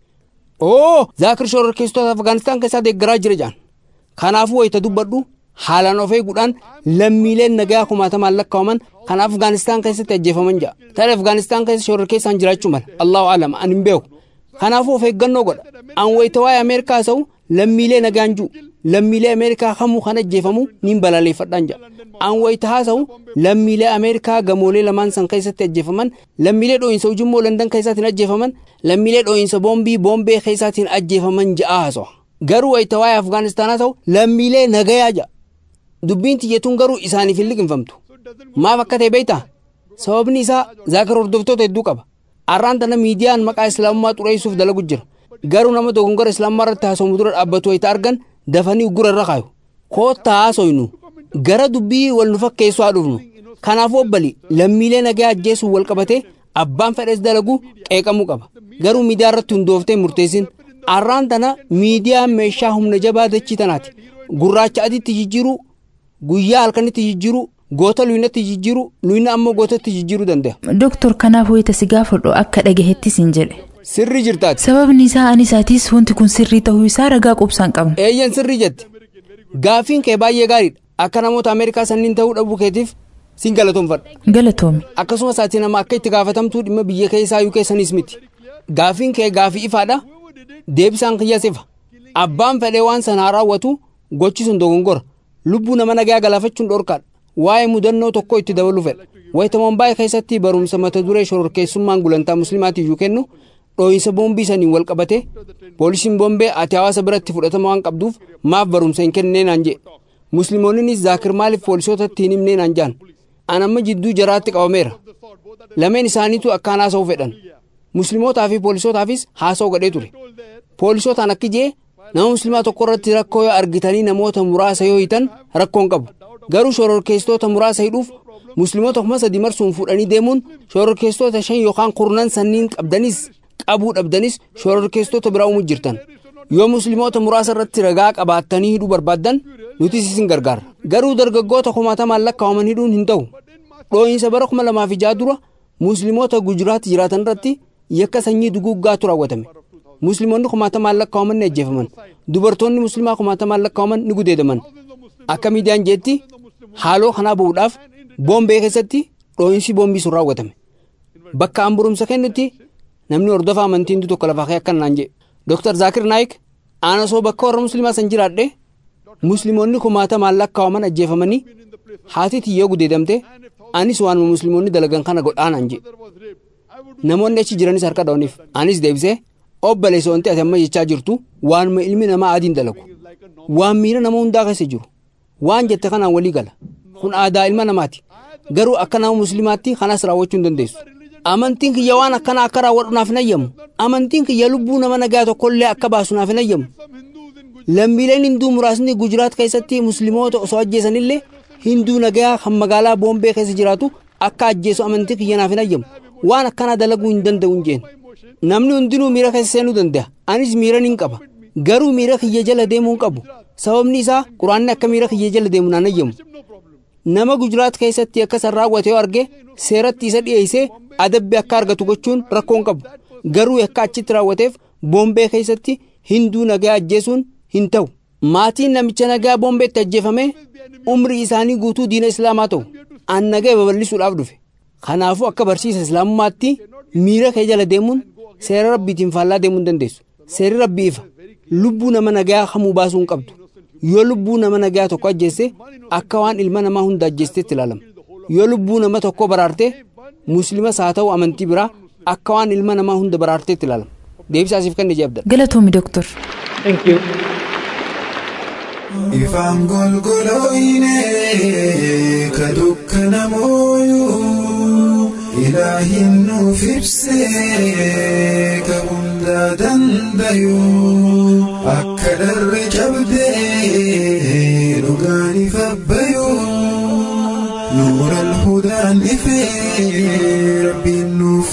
oo zaakir shororkeessitoota afgaanistaan keessaa deeggaraa jira jedhan kanaafuu wayita dubbadhu haalaan of eeguudhaan lammiileen nagaa kumaatamaan lakkaa'aman kan afgaanistaan keessatti ajjeefaman ja'a tarii afgaanistaan keessa shororkeessaan jiraachuu mala allahu alam an hin beeku kanaafuu of eeggannoo godha an wayita waa'ee ameerikaa ta'u lammiilee nagaan jiru lammiilee ameerikaa kamuu kan ajjeefamu niin balaaleffadhaan jedha an wayita haasa'u lammiilee ameerikaa gamoolee lamaan san keessatti ajjeefaman lammiilee dhoo'insa ujummoo landan keessaatiin ajjeefaman lammiilee dhoo'insa boombii boombee keessaatiin ajjeefaman ja'a haasa'a garuu wayita waa'ee afgaanistaanaa ta'u lammiilee nagayaa ja'a dubbiin tiyyatuun garuu isaaniif hin liqinfamtu maaf akka ta'e beektaa sababni isaa zaakar hordoftoota hedduu qaba arraan tana miidiyaan maqaa islaamummaa xureessuuf dalagu jira garuu nama dogongora islaamummaa irratti haasawu dura dhaabbatu wayita argan dafanii uggura irra kaayu koottaa haasoynu gara dubbii wal nu fakkeessuu haa dhufnu kanaafuu obbali lammiilee nagaa ajjeessuun wal qabatee abbaan fedhes dalagu qeeqamuu qaba garuu miidiyaa irratti hundooftee murteessin arraan tana miidiyaan meeshaa humna jabaa dachii tanaati gurraacha adiitti jijjiiruu guyyaa halkanitti jijjiiruu goota luynatti jijjiiruu luyna ammoo gootatti jijjiiruu danda'a. Doktor kanaaf wayita si gaafadhu akka dhagahettis hin jedhe. Sirrii jirtaati. Sababni isaa ani isaatis wanti kun sirrii ta'uu isaa ragaa qubsaan qabna. Eeyyan sirrii jette. Gaafiin kee baay'ee gaariidha. Akka namoota Ameerikaa sanniin ta'uu dhabuu keetiif sin galatoomfadha. Galatoomi. Akkasumas ati nama akka itti gaafatamtuu dhimma biyya keessaa yuu keessanis miti. Gaafiin kee gaafii ifaadha. Deebisaan kiyyaas ifa. Abbaan fedhee waan sanaa raawwatu gochi sun dogongora. Lubbuu nama nagaa galaafachuun dhorkaadha. Waa'ee mudannoo tokko itti dabaluu fedha. Wayita Mombaay keessatti barumsa mata duree shororkeessummaan gulantaa musliimaatiif yoo kennu dhoo'insa boombii saniin wal qabate poolisiin boombee ati hawaasa biratti fudhatama waan qabduuf maaf barumsa hin kennee naan jedhe musliimoonnis zaakir maaliif poolisootatti hin himnee naan jedhan an amma jidduu jaraatti qabameera lameen isaaniitu akkaan haasa'uu fedhan muslimootaa fi poolisootaafis haasa'u godhee ture poolisootaan akki jee nama muslimaa tokko irratti rakkoo yoo argitanii namoota muraasa yoo hiitan rakkoon qabu garuu shororkeessitoota muraasa hidhuuf musliimoota kuma sadii marsuun fuudhanii deemuun shororkeessitoota shan yookaan kurnan sanniin qabdanis qabuu dhabdanis shororkeessitoota biraa uumuu jirtan yoo musliimoota muraasa irratti ragaa qabaattanii hidhuu barbaaddan nuti isin gargaara garuu dargaggoota kumaatamaan lakkaa'aman hidhuun hin ta'u dhoo'insa bara kuma lamaa fi ja'a dura musliimoota gujuraatti jiraatan irratti yakka sanyii duguuggaatu raawwatame musliimoonni kumaatamaan lakkaa'aman ni ajjeefaman dubartoonni muslimaa kumaatamaan lakkaa'aman ni gudeedaman akka miidiyaan jeetti haaloo kanaa ba'uudhaaf boombee keessatti dhoo'insi boombii sun raawwatame bakka an barumsa kennutti namni hordofa amantiin tokko lafaa kee akkan naan jedhe Dr. Zaakir Naayik aan osoo bakka warra musliimaa san jiraadhe musliimoonni kumaatamaan lakkaa'aman ajjeefamanii haati tiyyoo gudeedamte anis waanuma musliimoonni dalagan kana godhaa naan jedhe namoonni achi jiranis harka dhawaniif anis deebisee obboleessa wanti ati amma jechaa jirtu waanuma ilmi namaa adiin dalagu waan miira nama hundaa keessa jiru waan jette kanaan walii gala kun aadaa ilma namaati garuu akka nama musliimaatti kanas raawwachuu hin dandeessu amantiin kiyya waan akkana akka raawwadhu naaf hin ayyamu amantiin kiyya lubbuu nama nagaa tokkollee akka baasu naaf hin ayyamu lammiileen hinduu muraasni gujiraat keessatti musliimoota osoo ajjeesanillee hinduu nagaa kan magaalaa boombee keessa jiraatu akka ajjeesu amantii kiyya naaf hin ayyamu waan akkanaa dalaguu hin danda'u hin jeen namni hundinuu miira keessa seenuu danda'a anis miira nin qaba garuu miira kiyya jala deemuu hin qabu sababni isaa quraanni akka miira kiyya jala deemu naan ayyamu nama gujraat keessatti akkasan raawwate yoo arge seeratti isa dhiyeessee adabbii akka argatu gochuun rakkoon qabu garuu akka achitti raawwateef boombee keessatti hinduu nagaa ajjeesuun hin ta'u maatiin namicha nagaa boombeetti ajjeefame umrii isaanii guutuu diina islaamaa ta'u an nagaa babal'isuudhaaf dhufe kanaafuu akka barsiisa islaamummaatti miira kee jala deemuun seera rabbiitiin faallaa deemuu hin dandeessu seerri rabbii ifa lubbuu nama nagaa hamuu baasuu hin qabdu yoo lubbuu nama nagaa tokko ajjeesse akka waan ilma namaa hunda ajjeestetti ilaalama yoo lubbuu nama tokko baraarte muslimas haa ta'u amantii biraa akka waan ilma namaa hunda baraarteetti ilaalama deebisaasiif kan ijabda galatoomi doktor ifaan golgolooyne ka dukkana mooyuu ilaahin nuuf ibsee ka hundaa dandayuu akka dharre cabdee dhugaan ifabbayuu nuura alhudaan ifee rabbiin nuuf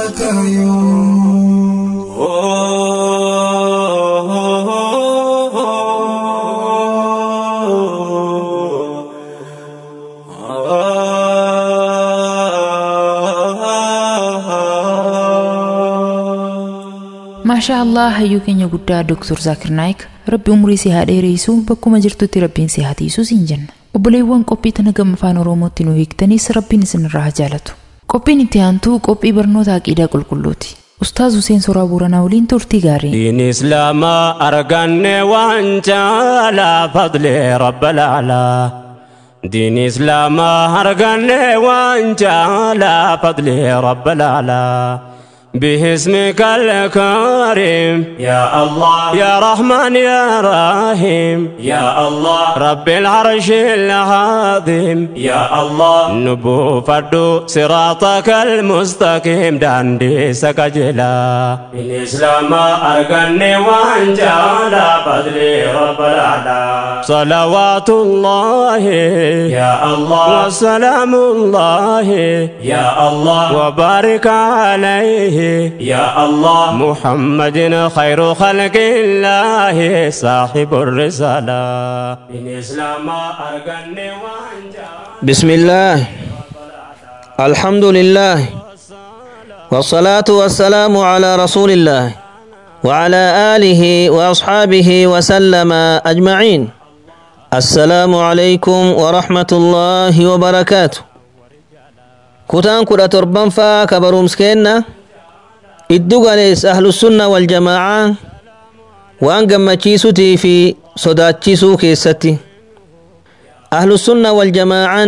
maashaa allah hayyuu keenya guddaa doktor zaakir naayik rabbi umurii si haa dheereessu bakkuma jirtutti rabbiin si haa tiisu siin jenna obboleewwan qophii tana gama afaan oromootti nu hiiktaniis rabbiin isinirraa haa jaalatu qophiin itti aantuu qophii barnoota aqiidaa qulqulluuti ustaaz Huseen Soraa Booranaa waliin turtii gaarii دين إسلام أرقني وانت على فضل رب الأعلى دين إسلام أرقني وانت على فضل رب الأعلى باسمك الكريم يا الله يا رحمن يا رحيم يا الله رب العرش العظيم يا الله نبو فردو صراطك المستقيم داندي سكجلا الإسلام أرقني وانجال فضلي رب الأعلى صلوات الله يا الله وسلام الله يا الله وبارك عليه يا الله محمد خير خلق الله صاحب الرسالة الإسلام أرقني بسم الله الحمد لله والصلاة والسلام على رسول الله وعلى آله وأصحابه وسلم أجمعين السلام عليكم ورحمة الله وبركاته كتان كرة تربان فا كبروم سكينة iddugalees ahlusunna waljamaaca waan gammachiisutii fi sodaachisuu keessatti ahlusunna waljamaacan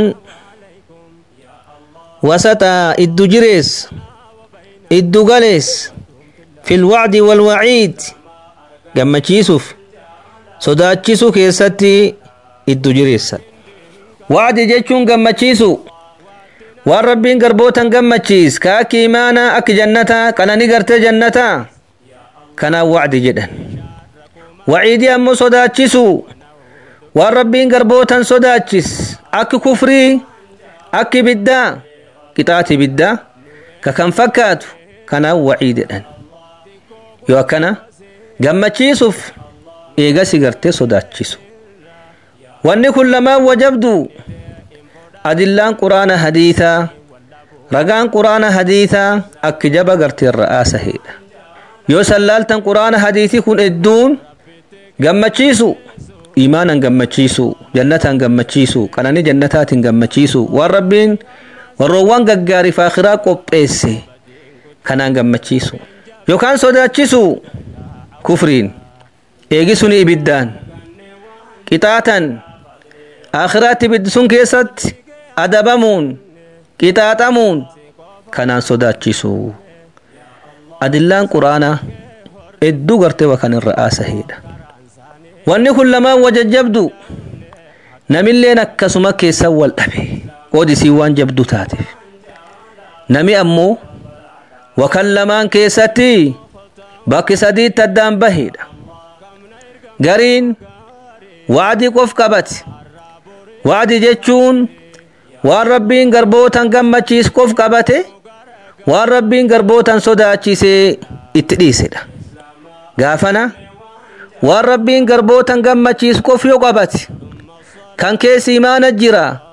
wasaxaa iddu jirees iddugalees fi lwacdi walwaciid gammachiisuuf sodaachisuu keessatti iddu jireessa wacdi jechuun gammachiisu waan rabbiin garbootan gammachiis ka akki imaanaa akki jannataa kanani gartee jannataa kanaaf wacdi jedhan waciidii ammoo sodaachisu waan rabbiin garbootan sodaachis akki kufrii akki ibiddaa qixaati ibiddaa ka kan fakkaatu kanaaf waciid jedhan yoo akkana gammachiisuuf eegasi gartee sodaachisu wanni kun lamaan wajabdu adillaan quraana hadiisaa ragaan quraana hadiisaa akki jaba gartee ra'aasa heedha yoo sallaaltan quraana hadiisii kun hedduun gammachiisu imaanan gammachiisu jannatan gammachiisu qananii jannataatiin gammachiisu waan rabbiin warroowwan gaggaariif akhiraa qopheesse kanaan gammachiisu yookaan sodaachisu kufriin eegisuni ibiddaan qixaatan akhiraatti ibiddi sun keessatti adabamuun qixaaxamuun kanaan sodaachisu adillaan quraanaa hedduu gartee wakan irra aasaheedha wanni kun lamaan wajajjabdu namilleen akkasuma keessan wal dhabe qoodisii waan jabdu taateef nami ammoo wakan lamaan keessatti bakki sadiitti addaan baheedha gariin wacdii qof qabate wacdi jechuun waan rabbiin garbootan gammachiis qof qabate waan rabbiin garbootan sodaachisee itti dhiisedha gaafana waan rabbiin garbootan gammachiis qof yoo qabate kan keessi imaana jira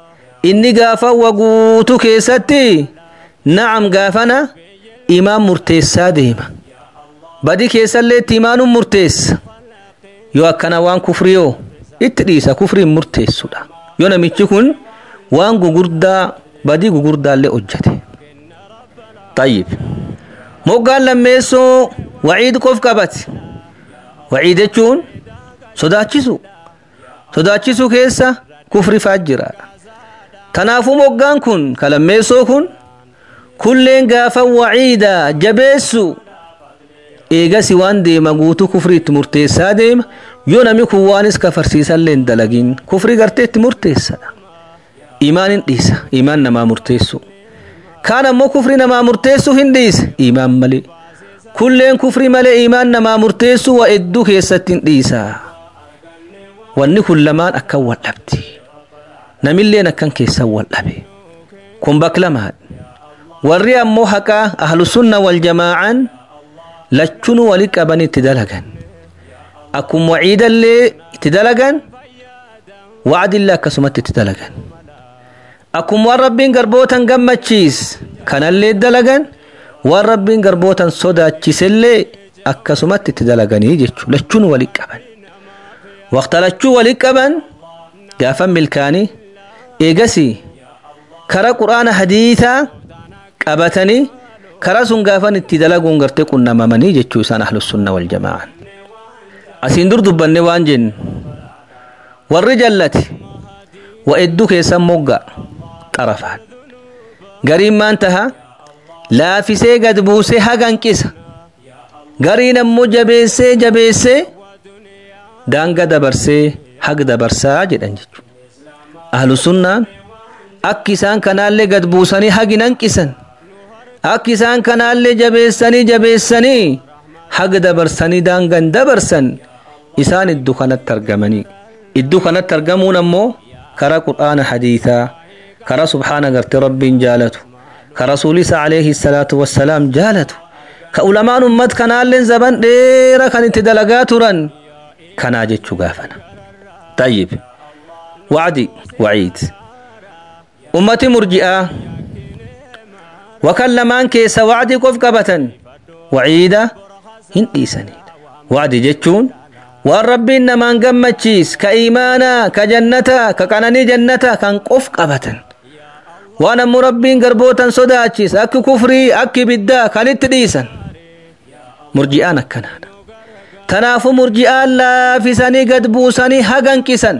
inni gaafa waguutu keessatti na'am gaafana imaan murteessaa deema badi keessallee itti imaanuun murteessa yoo akkana waan kufriyoo itti dhiisa kufriin murteessudha yoo namichi kun waan gugurdaa badii gugurdaallee hojjete tayyib moggaan lammeessoo waciid qof qabate waciid jechuun sodaachisu sodaachisuu keessa kufri faa jira kanaafuu moggaan kun ka lammeessoo kun kulleen gaafa waciida jabeessu eegasi waan deema guutuu kufri itti murteessaa deema yoo namni kun waanis kafarsiisallee hin dalagin kufri gartee itti murteessadha imaan hin dhiisa imaan namaa murteessu kaan ammoo kufri namaa murteessu hin dhiisa imaan malee kulleen kufri malee imaan namaa murteessu waa hedduu keessatti hin dhiisa wanni kun lamaan akkan wal dhabdi namilleen akkan keessan wal dhabe kun baklamaadha warri ammoo haqaa ahlusunna wal jamaa'an lachunu wali qaban itti dalagan akkuma waciidallee itti dalagan wacdillee akkasumatti itti dalagan akkuma waan rabbiin garbootan gammachiis kanallee dalagan waan rabbiin garbootan sodaachisellee akkasumatti itti dalaganii jechuu lachuun wali qaban waqta lachuu wali qaban gaafa milkaanii eegasi kara quraana hadiitaa qabatanii karaa sun gaafan itti dalaguun gartee qunnamamanii jechuu isaan ahlussunna wal jamaa'an asiin dur dubbanne waan jennu warri jallate wa hedduu keessan mogga xarafaan gariin maan taha laafisee gad buusee haganqisa gariin ammoo jabeessee jabeessee daanga dabarsee hag dabarsaa jedhan jechuudha ahlusunnaan akki isaan kanaallee gad buusanii hagi nanqisan akki isaan kanaallee jabeessanii jabeessanii haga dabarsanii daangan dabarsan isaan iddoo kanatti argamanii iddoo kanatti argamuun ammoo karaa qur'aana hadiisaa karaa subhaana gartee rabbiin jaalatu ka rasuulisa alayhi salaatu wassalaam jaalatu ka ulamaan ummat kanaalleen zaban dheera kan itti dalagaa turan kanaa jechuu gaafana tayyib wacdi waciid ummati murji'aa wakan lamaan keessa wacdi qof qabatan waciida hin dhiisanidha wacdi jechuun waan rabbiin namaan gammachiis ka iimaanaa ka jannataa ka qananii jannataa kan qof qabatan waan ammoo rabbiin garbootan sodaachis akki kufrii akki biddaa kan itti dhiisan murji'aan akkanaadha tanaafu murji'aan laafisanii gad buusanii haganqisan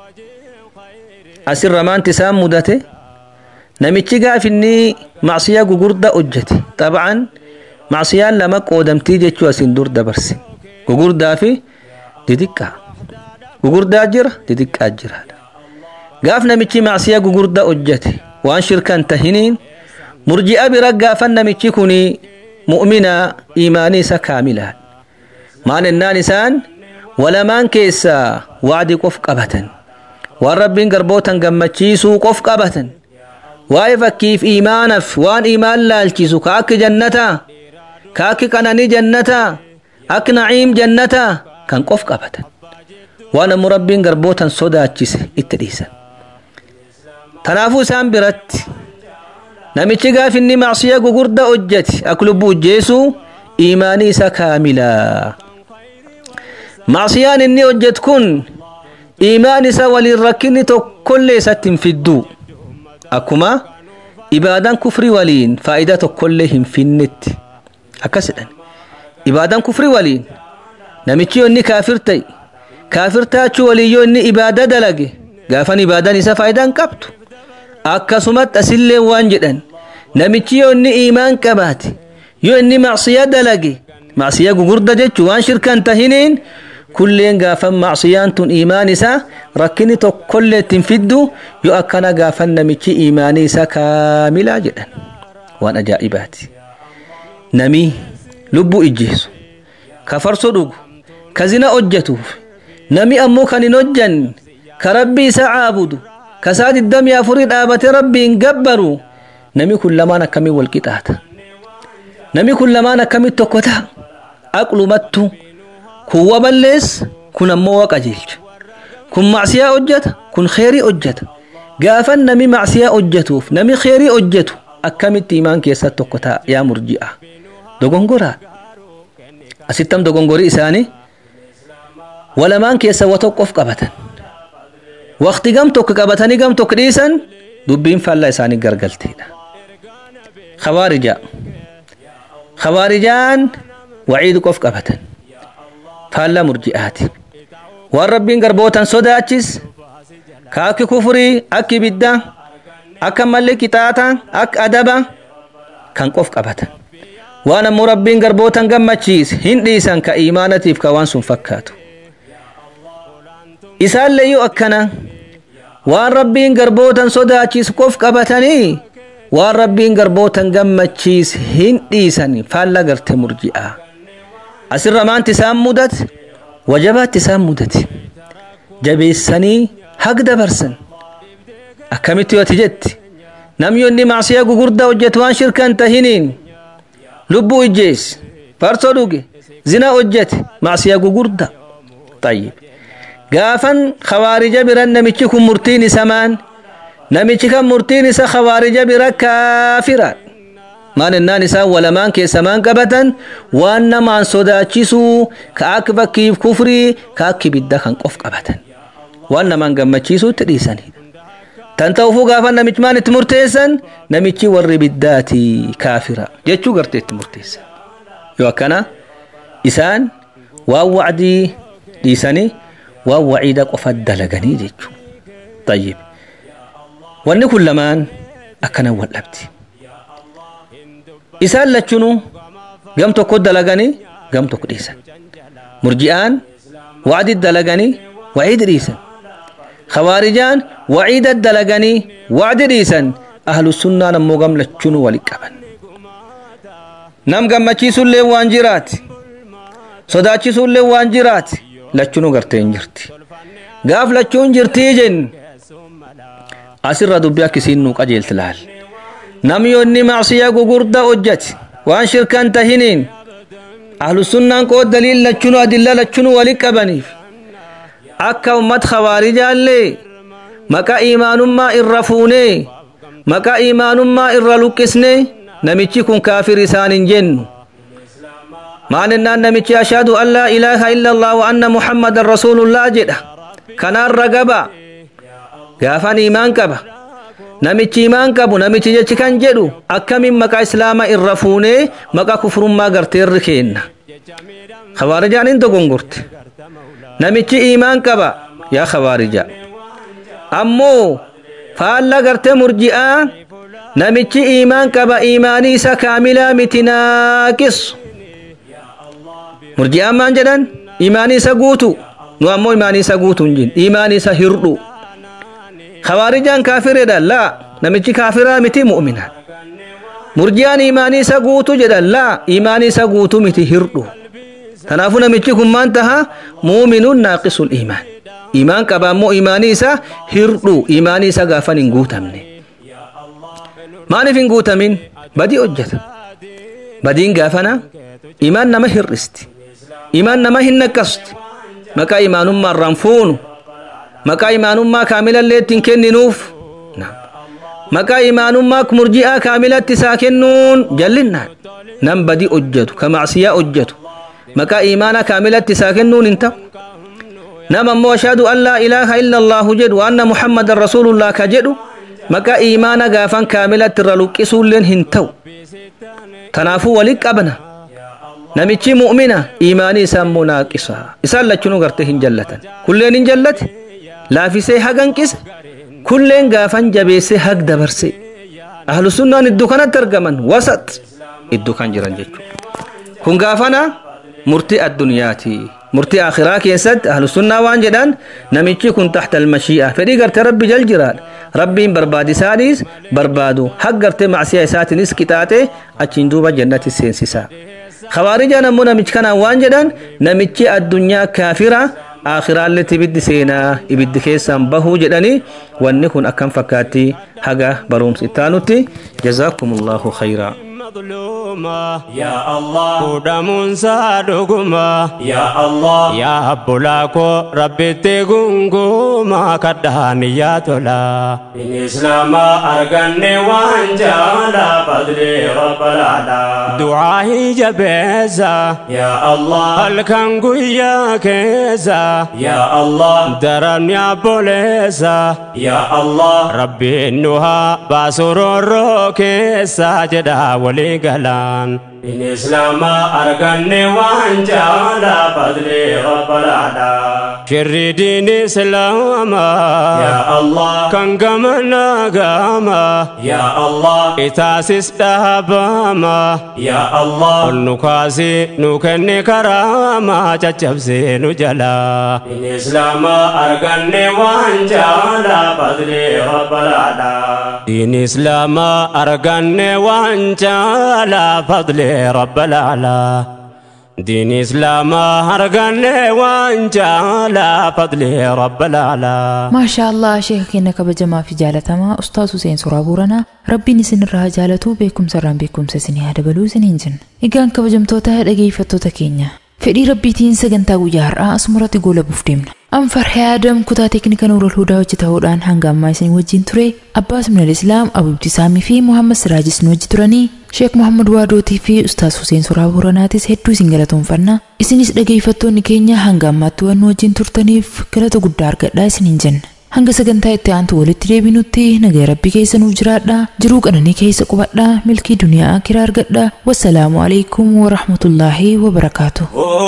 asirra maanti isaan mudate namichi gaafinni macsiyaa gugurda hojjete xabcan macsiyaan lama qoodamtii jechuu asin dur dabarse gugurdaa fi didiqqaa gugurdaa jira didiqqaa jiraadha gaaf namichi macsiyaa gugurda hojjete waan shirkan tahiniin murji'a bira gaafan namichi kuni mu'mina iimaanii isa kaamilaadha maal ennaan isaan walamaan keessaa wacdi qof qabatan waan rabbiin garbootan gammachiisuu qof qabatan waa'ee fakkiif iimaanaaf waan iimaan laalchisu ka akki jannataa ka akki qananii jannataa akki naciim jannataa kan qof qabatan waan ammoo rabbiin garbootan sodaachise itti dhiisan tanaafuu isaan biratti namichi gaaf inni macsiya gugurda hojjete ak lubbuu ujjeesuu iimaanii isa kaamilaa macsiyaan inni hojjet kun iimaan isa waliin rakkinni tokkollee isatti hin fidduu akkuma ibaadaan kufrii waliin faayidaa tokkollee hin finnetti akkasidhan ibaadaan kufrii waliin namichi yoo inni kaafir ta'e kaafir taachuu waliin yoo inni ibaada dalage gaafan ibaadaan isa faayidaa hin qabdu akkasumatti asillee waan jedhan namichi yoo inni iimaan qabaate yoo inni macsiyaa dalage macsiyaa gugurda jechuu waan shirkan tahiniin kulleen gaafan macsiyaan tun iimaan isaa rakkinni tokkollee ittiin fiddu yoo akkana gaafan namichi iimaanii isaa kaamilaa jedhan waan ajaa'ibaati namii lubbuu ijjeesu ka farsoo dhugu ka zina hojjetuuf nami ammoo kan hin hojjanne ka rabbii isaa caabudu ka saa digdamii afurii dhaabate rabbiin gabbaru nami kun lamaan akkamiin wal qixaata nami kun lamaan akkamiin tokko ta'a aqlumattu kun wa balleessa kun ammoo wa qajeelcha kun macsiyaa hojjeta kun kheyrii hojjeta gaafan nami macsiyaa hojjetuuf nami kheyrii hojjetu akkamitti imaan keessa tokko ta'a yaa murji'a dogongoraa asittam dogongorii isaanii walamaan keessa wa tokkof qabatan waqti gam tokko qabatanii gam tokko dhiisan dubbiin faallaa isaanii gargalteedha khawaarija khawaarijaan waciidu qof qabatan faallaa murji'aati waan rabbiin garbootan sodaachis ka akki kufurii akki ibidda akka malli qixaaxa akka adaba kan qof qabatan waan ammoo rabbiin garbootan gammachiis hin dhiisan ka iimaanatiif ka waan sun fakkaatu isaalleeyyuu akkana waan rabbiin garbootan sodaachiis qof qabatanii waan rabbiin garbootan gammachiis hin dhiisan faalla garte murji'a asirra maanti isaan mudat wajabaatti isaan mudate jabeessanii hag dabarsan akkamitti yoo ati jetti namni inni macsiyaa gugurdaa hojjetu waan shirkan tahiniin lubbuu ijjees farsoo dhuge zina hojjete macsiyaa gugurda tayyib gaafan khawaarija biran namichi kun murtiin isa maan namichi kan murtiin isa khawaarija bira kaafira maan ennaan isaan walamaan keessa maan qabatan waan namaan sodaachisuu ka akka fakkiif kufrii ka akka ibidda kan qof qabatan waan namaan gammachiisuutti dhiisanidha tan ta'uufuu gaafa namichi maan itti murteessan namichi warri ibiddaati kaafira jechuu gartee itti murteessan yoo akkana isaan waan wacdii dhiisanii waan waciida qofa dalaganii jechuu tayyib wanni kun lamaan akkanan wal dhabdi isaan lachunu gam tokko dalaganii gam tokko dhiisan murji'aan wacdi dalaganii waciidi dhiisan khawaarijaan waciida dalaganii wacdi dhiisan ahlu sunnaan ammoo gam lachunu wali qaban nam gammachiisullee waan jiraati sodaachisuullee waan jiraati lachunu gartee hin jirti gaaf lachuun jirtii jen asirra dubbii akkisiin nuu qajeelti laal nam yonni macsiyaa gugurda hojjate waan shirkan tahiniin ahlu sunnaan qoo daliil lachunu adilla lachunu wali qabaniif akka ummat khawaarijaallee maqaa imaanummaa irra fuunee maqaa imaanummaa irra luqqisnee namichi kun kaafir isaan hin jennu maan ennaan namichi ashhadu an laa ilaaha illa allah wa anna muhammadan rasuulullah jedha kanaarra gaba gaafan imaan qaba namichi imaan qabu namichi jechi kan jedhu akkamiin maqaa islaama irra fuunee maqaa kufrummaa garteerri keenna khawaarijaan hin dogongorte namichi imaan qaba yaa khawaarija ammoo faalla gartee murji'aa namichi imaan qaba imaanii isa kaamilaa miti naaqisu murji'aan maan jedhan imaanii isa guutu nu ammoo imaanii isa guutu hin jin imaanii isa hirdhu khawaarijaan kaafireedhaan laa namichi kaafiraa miti mu'mina murji'aan imaanii isa guutu jedhan laa imaanii isa guutu miti hirdhu kanaafuu namichi kun maan taha muuminuun naaqisul imaan imaan qaba ammoo imaanii isa hirdhu imaanii isa gaafan hin guutamne maaliif hin guutamin badii hojjeta badiin gaafana imaan nama hir'isti imaan nama hin naqqasti maqaa imaanummaa irraan fuunu maqaa imaanummaa kaamilallee ittiin kenninuuf maqaa imaanummaa murji'aa kaamilatti isaa kennuun jallinnaan nam badii hojjetu ka macsiyaa hojjetu maqaa imaana kaamilatti isaa kennuun hin ta'u nam ammoo ashhadu an laa ilaaha illa allaahu jedhu wa anna muhammadan rasuulullah ka jedhu maqaa imaana gaafan kaamilatti irra luqqisuulleen hin ta'u kanaafuu walit qabna namichi mu'mina imaanii isaa immoo naaqisa isaan lachunuu gartee hin jallatan kulleen hin jallate laafisee haganqise kulleen gaafan jabeessee hag dabarse ahlu sunnaan iddoo kanatti argaman wasat iddoo kan jiran jechuudha kun gaafana murtii addunyaati murtii akhiraa keessatti ahlu sunnaa waan jedhan namichi kun taxta almashii'a fedhii gartee rabbi jal jiraadha rabbiin barbaadisaadhiis barbaadu hag gartee macsiyaa isaatiinis qixaaxe achiin duuba jannati seensisaa khawaarijaan ammoo namichi kanaan waan jedhan namichi addunyaa kaafira aakhiraallee ibiddi seenaa ibiddi keessaan bahuu jedhanii wanni kun akkam fakkaatti haga barumsi ittaanutti jazaakumullahu khayraa مظلوما يا الله ودمون صادقما يا الله يا بلاكو ربي تغنغوما كدهاني يا تولا إن إسلام أرغني وانجالا فضلي رب العلا دعائي جبيزا يا الله الكنغو يا كيزا يا الله درن يا بوليزا يا الله ربي إنها باسرور كيسا جدا ولي قلان إن إسلام أرغني وانجالا فضلي رب العلا شر دين إسلام يا الله كان قمنا قاما يا الله إتاسس دهباما يا الله النكاسي نكني كراما ججبسي نجلا إن إسلام أرغني وانجالا فضلي رب العلا دين إسلام أرغني وانجالا فضلي رب العلا دين إسلام أرغني وانجالا فضلي رب العلا maashaa allah sheeka keenya kabajamaa fi jaalatamaa ustaas Huseen Suraa Booranaa rabbiin isinirraa jaalatu beekumsa irraan beekumsa isinii haa dabaluu isiniin jenna egaan kabajamtoota dhageeffattoota keenya fedhii rabbiitiin sagantaa guyyaa har'aa asumratti goolabuuf deemna anfarhee adam kutaa teeknika nuurol hudaa hojjetahuudhaan hanga ammaa isin wajjin ture abbaas minal islaam abubti saamii fi muhammad siraajis nu wajji turanii sheek muhammad waadootii fi ustaas huseen suraa booranaatis hedduu isin galatoonfanna isinis dhageeffattoonni keenya hanga ammaatti waan nu wajjin turtaniif galata guddaa argadhaa isiniin jenna hanga sagantaa itti aantu walitti deebinutti nagaa rabbii keessa nuuf jiraadha jiruu qananii keessa qubadha milkii duniyaa akiraa argadha wassalaamu alaikum warahmatullaahi wabarakaatu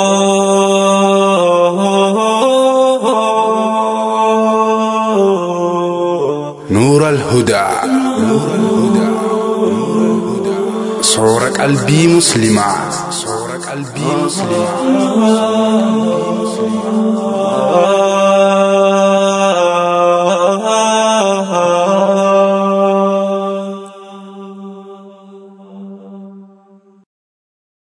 نور الهدى صور قلبي مسلمة صور قلبي مسلمة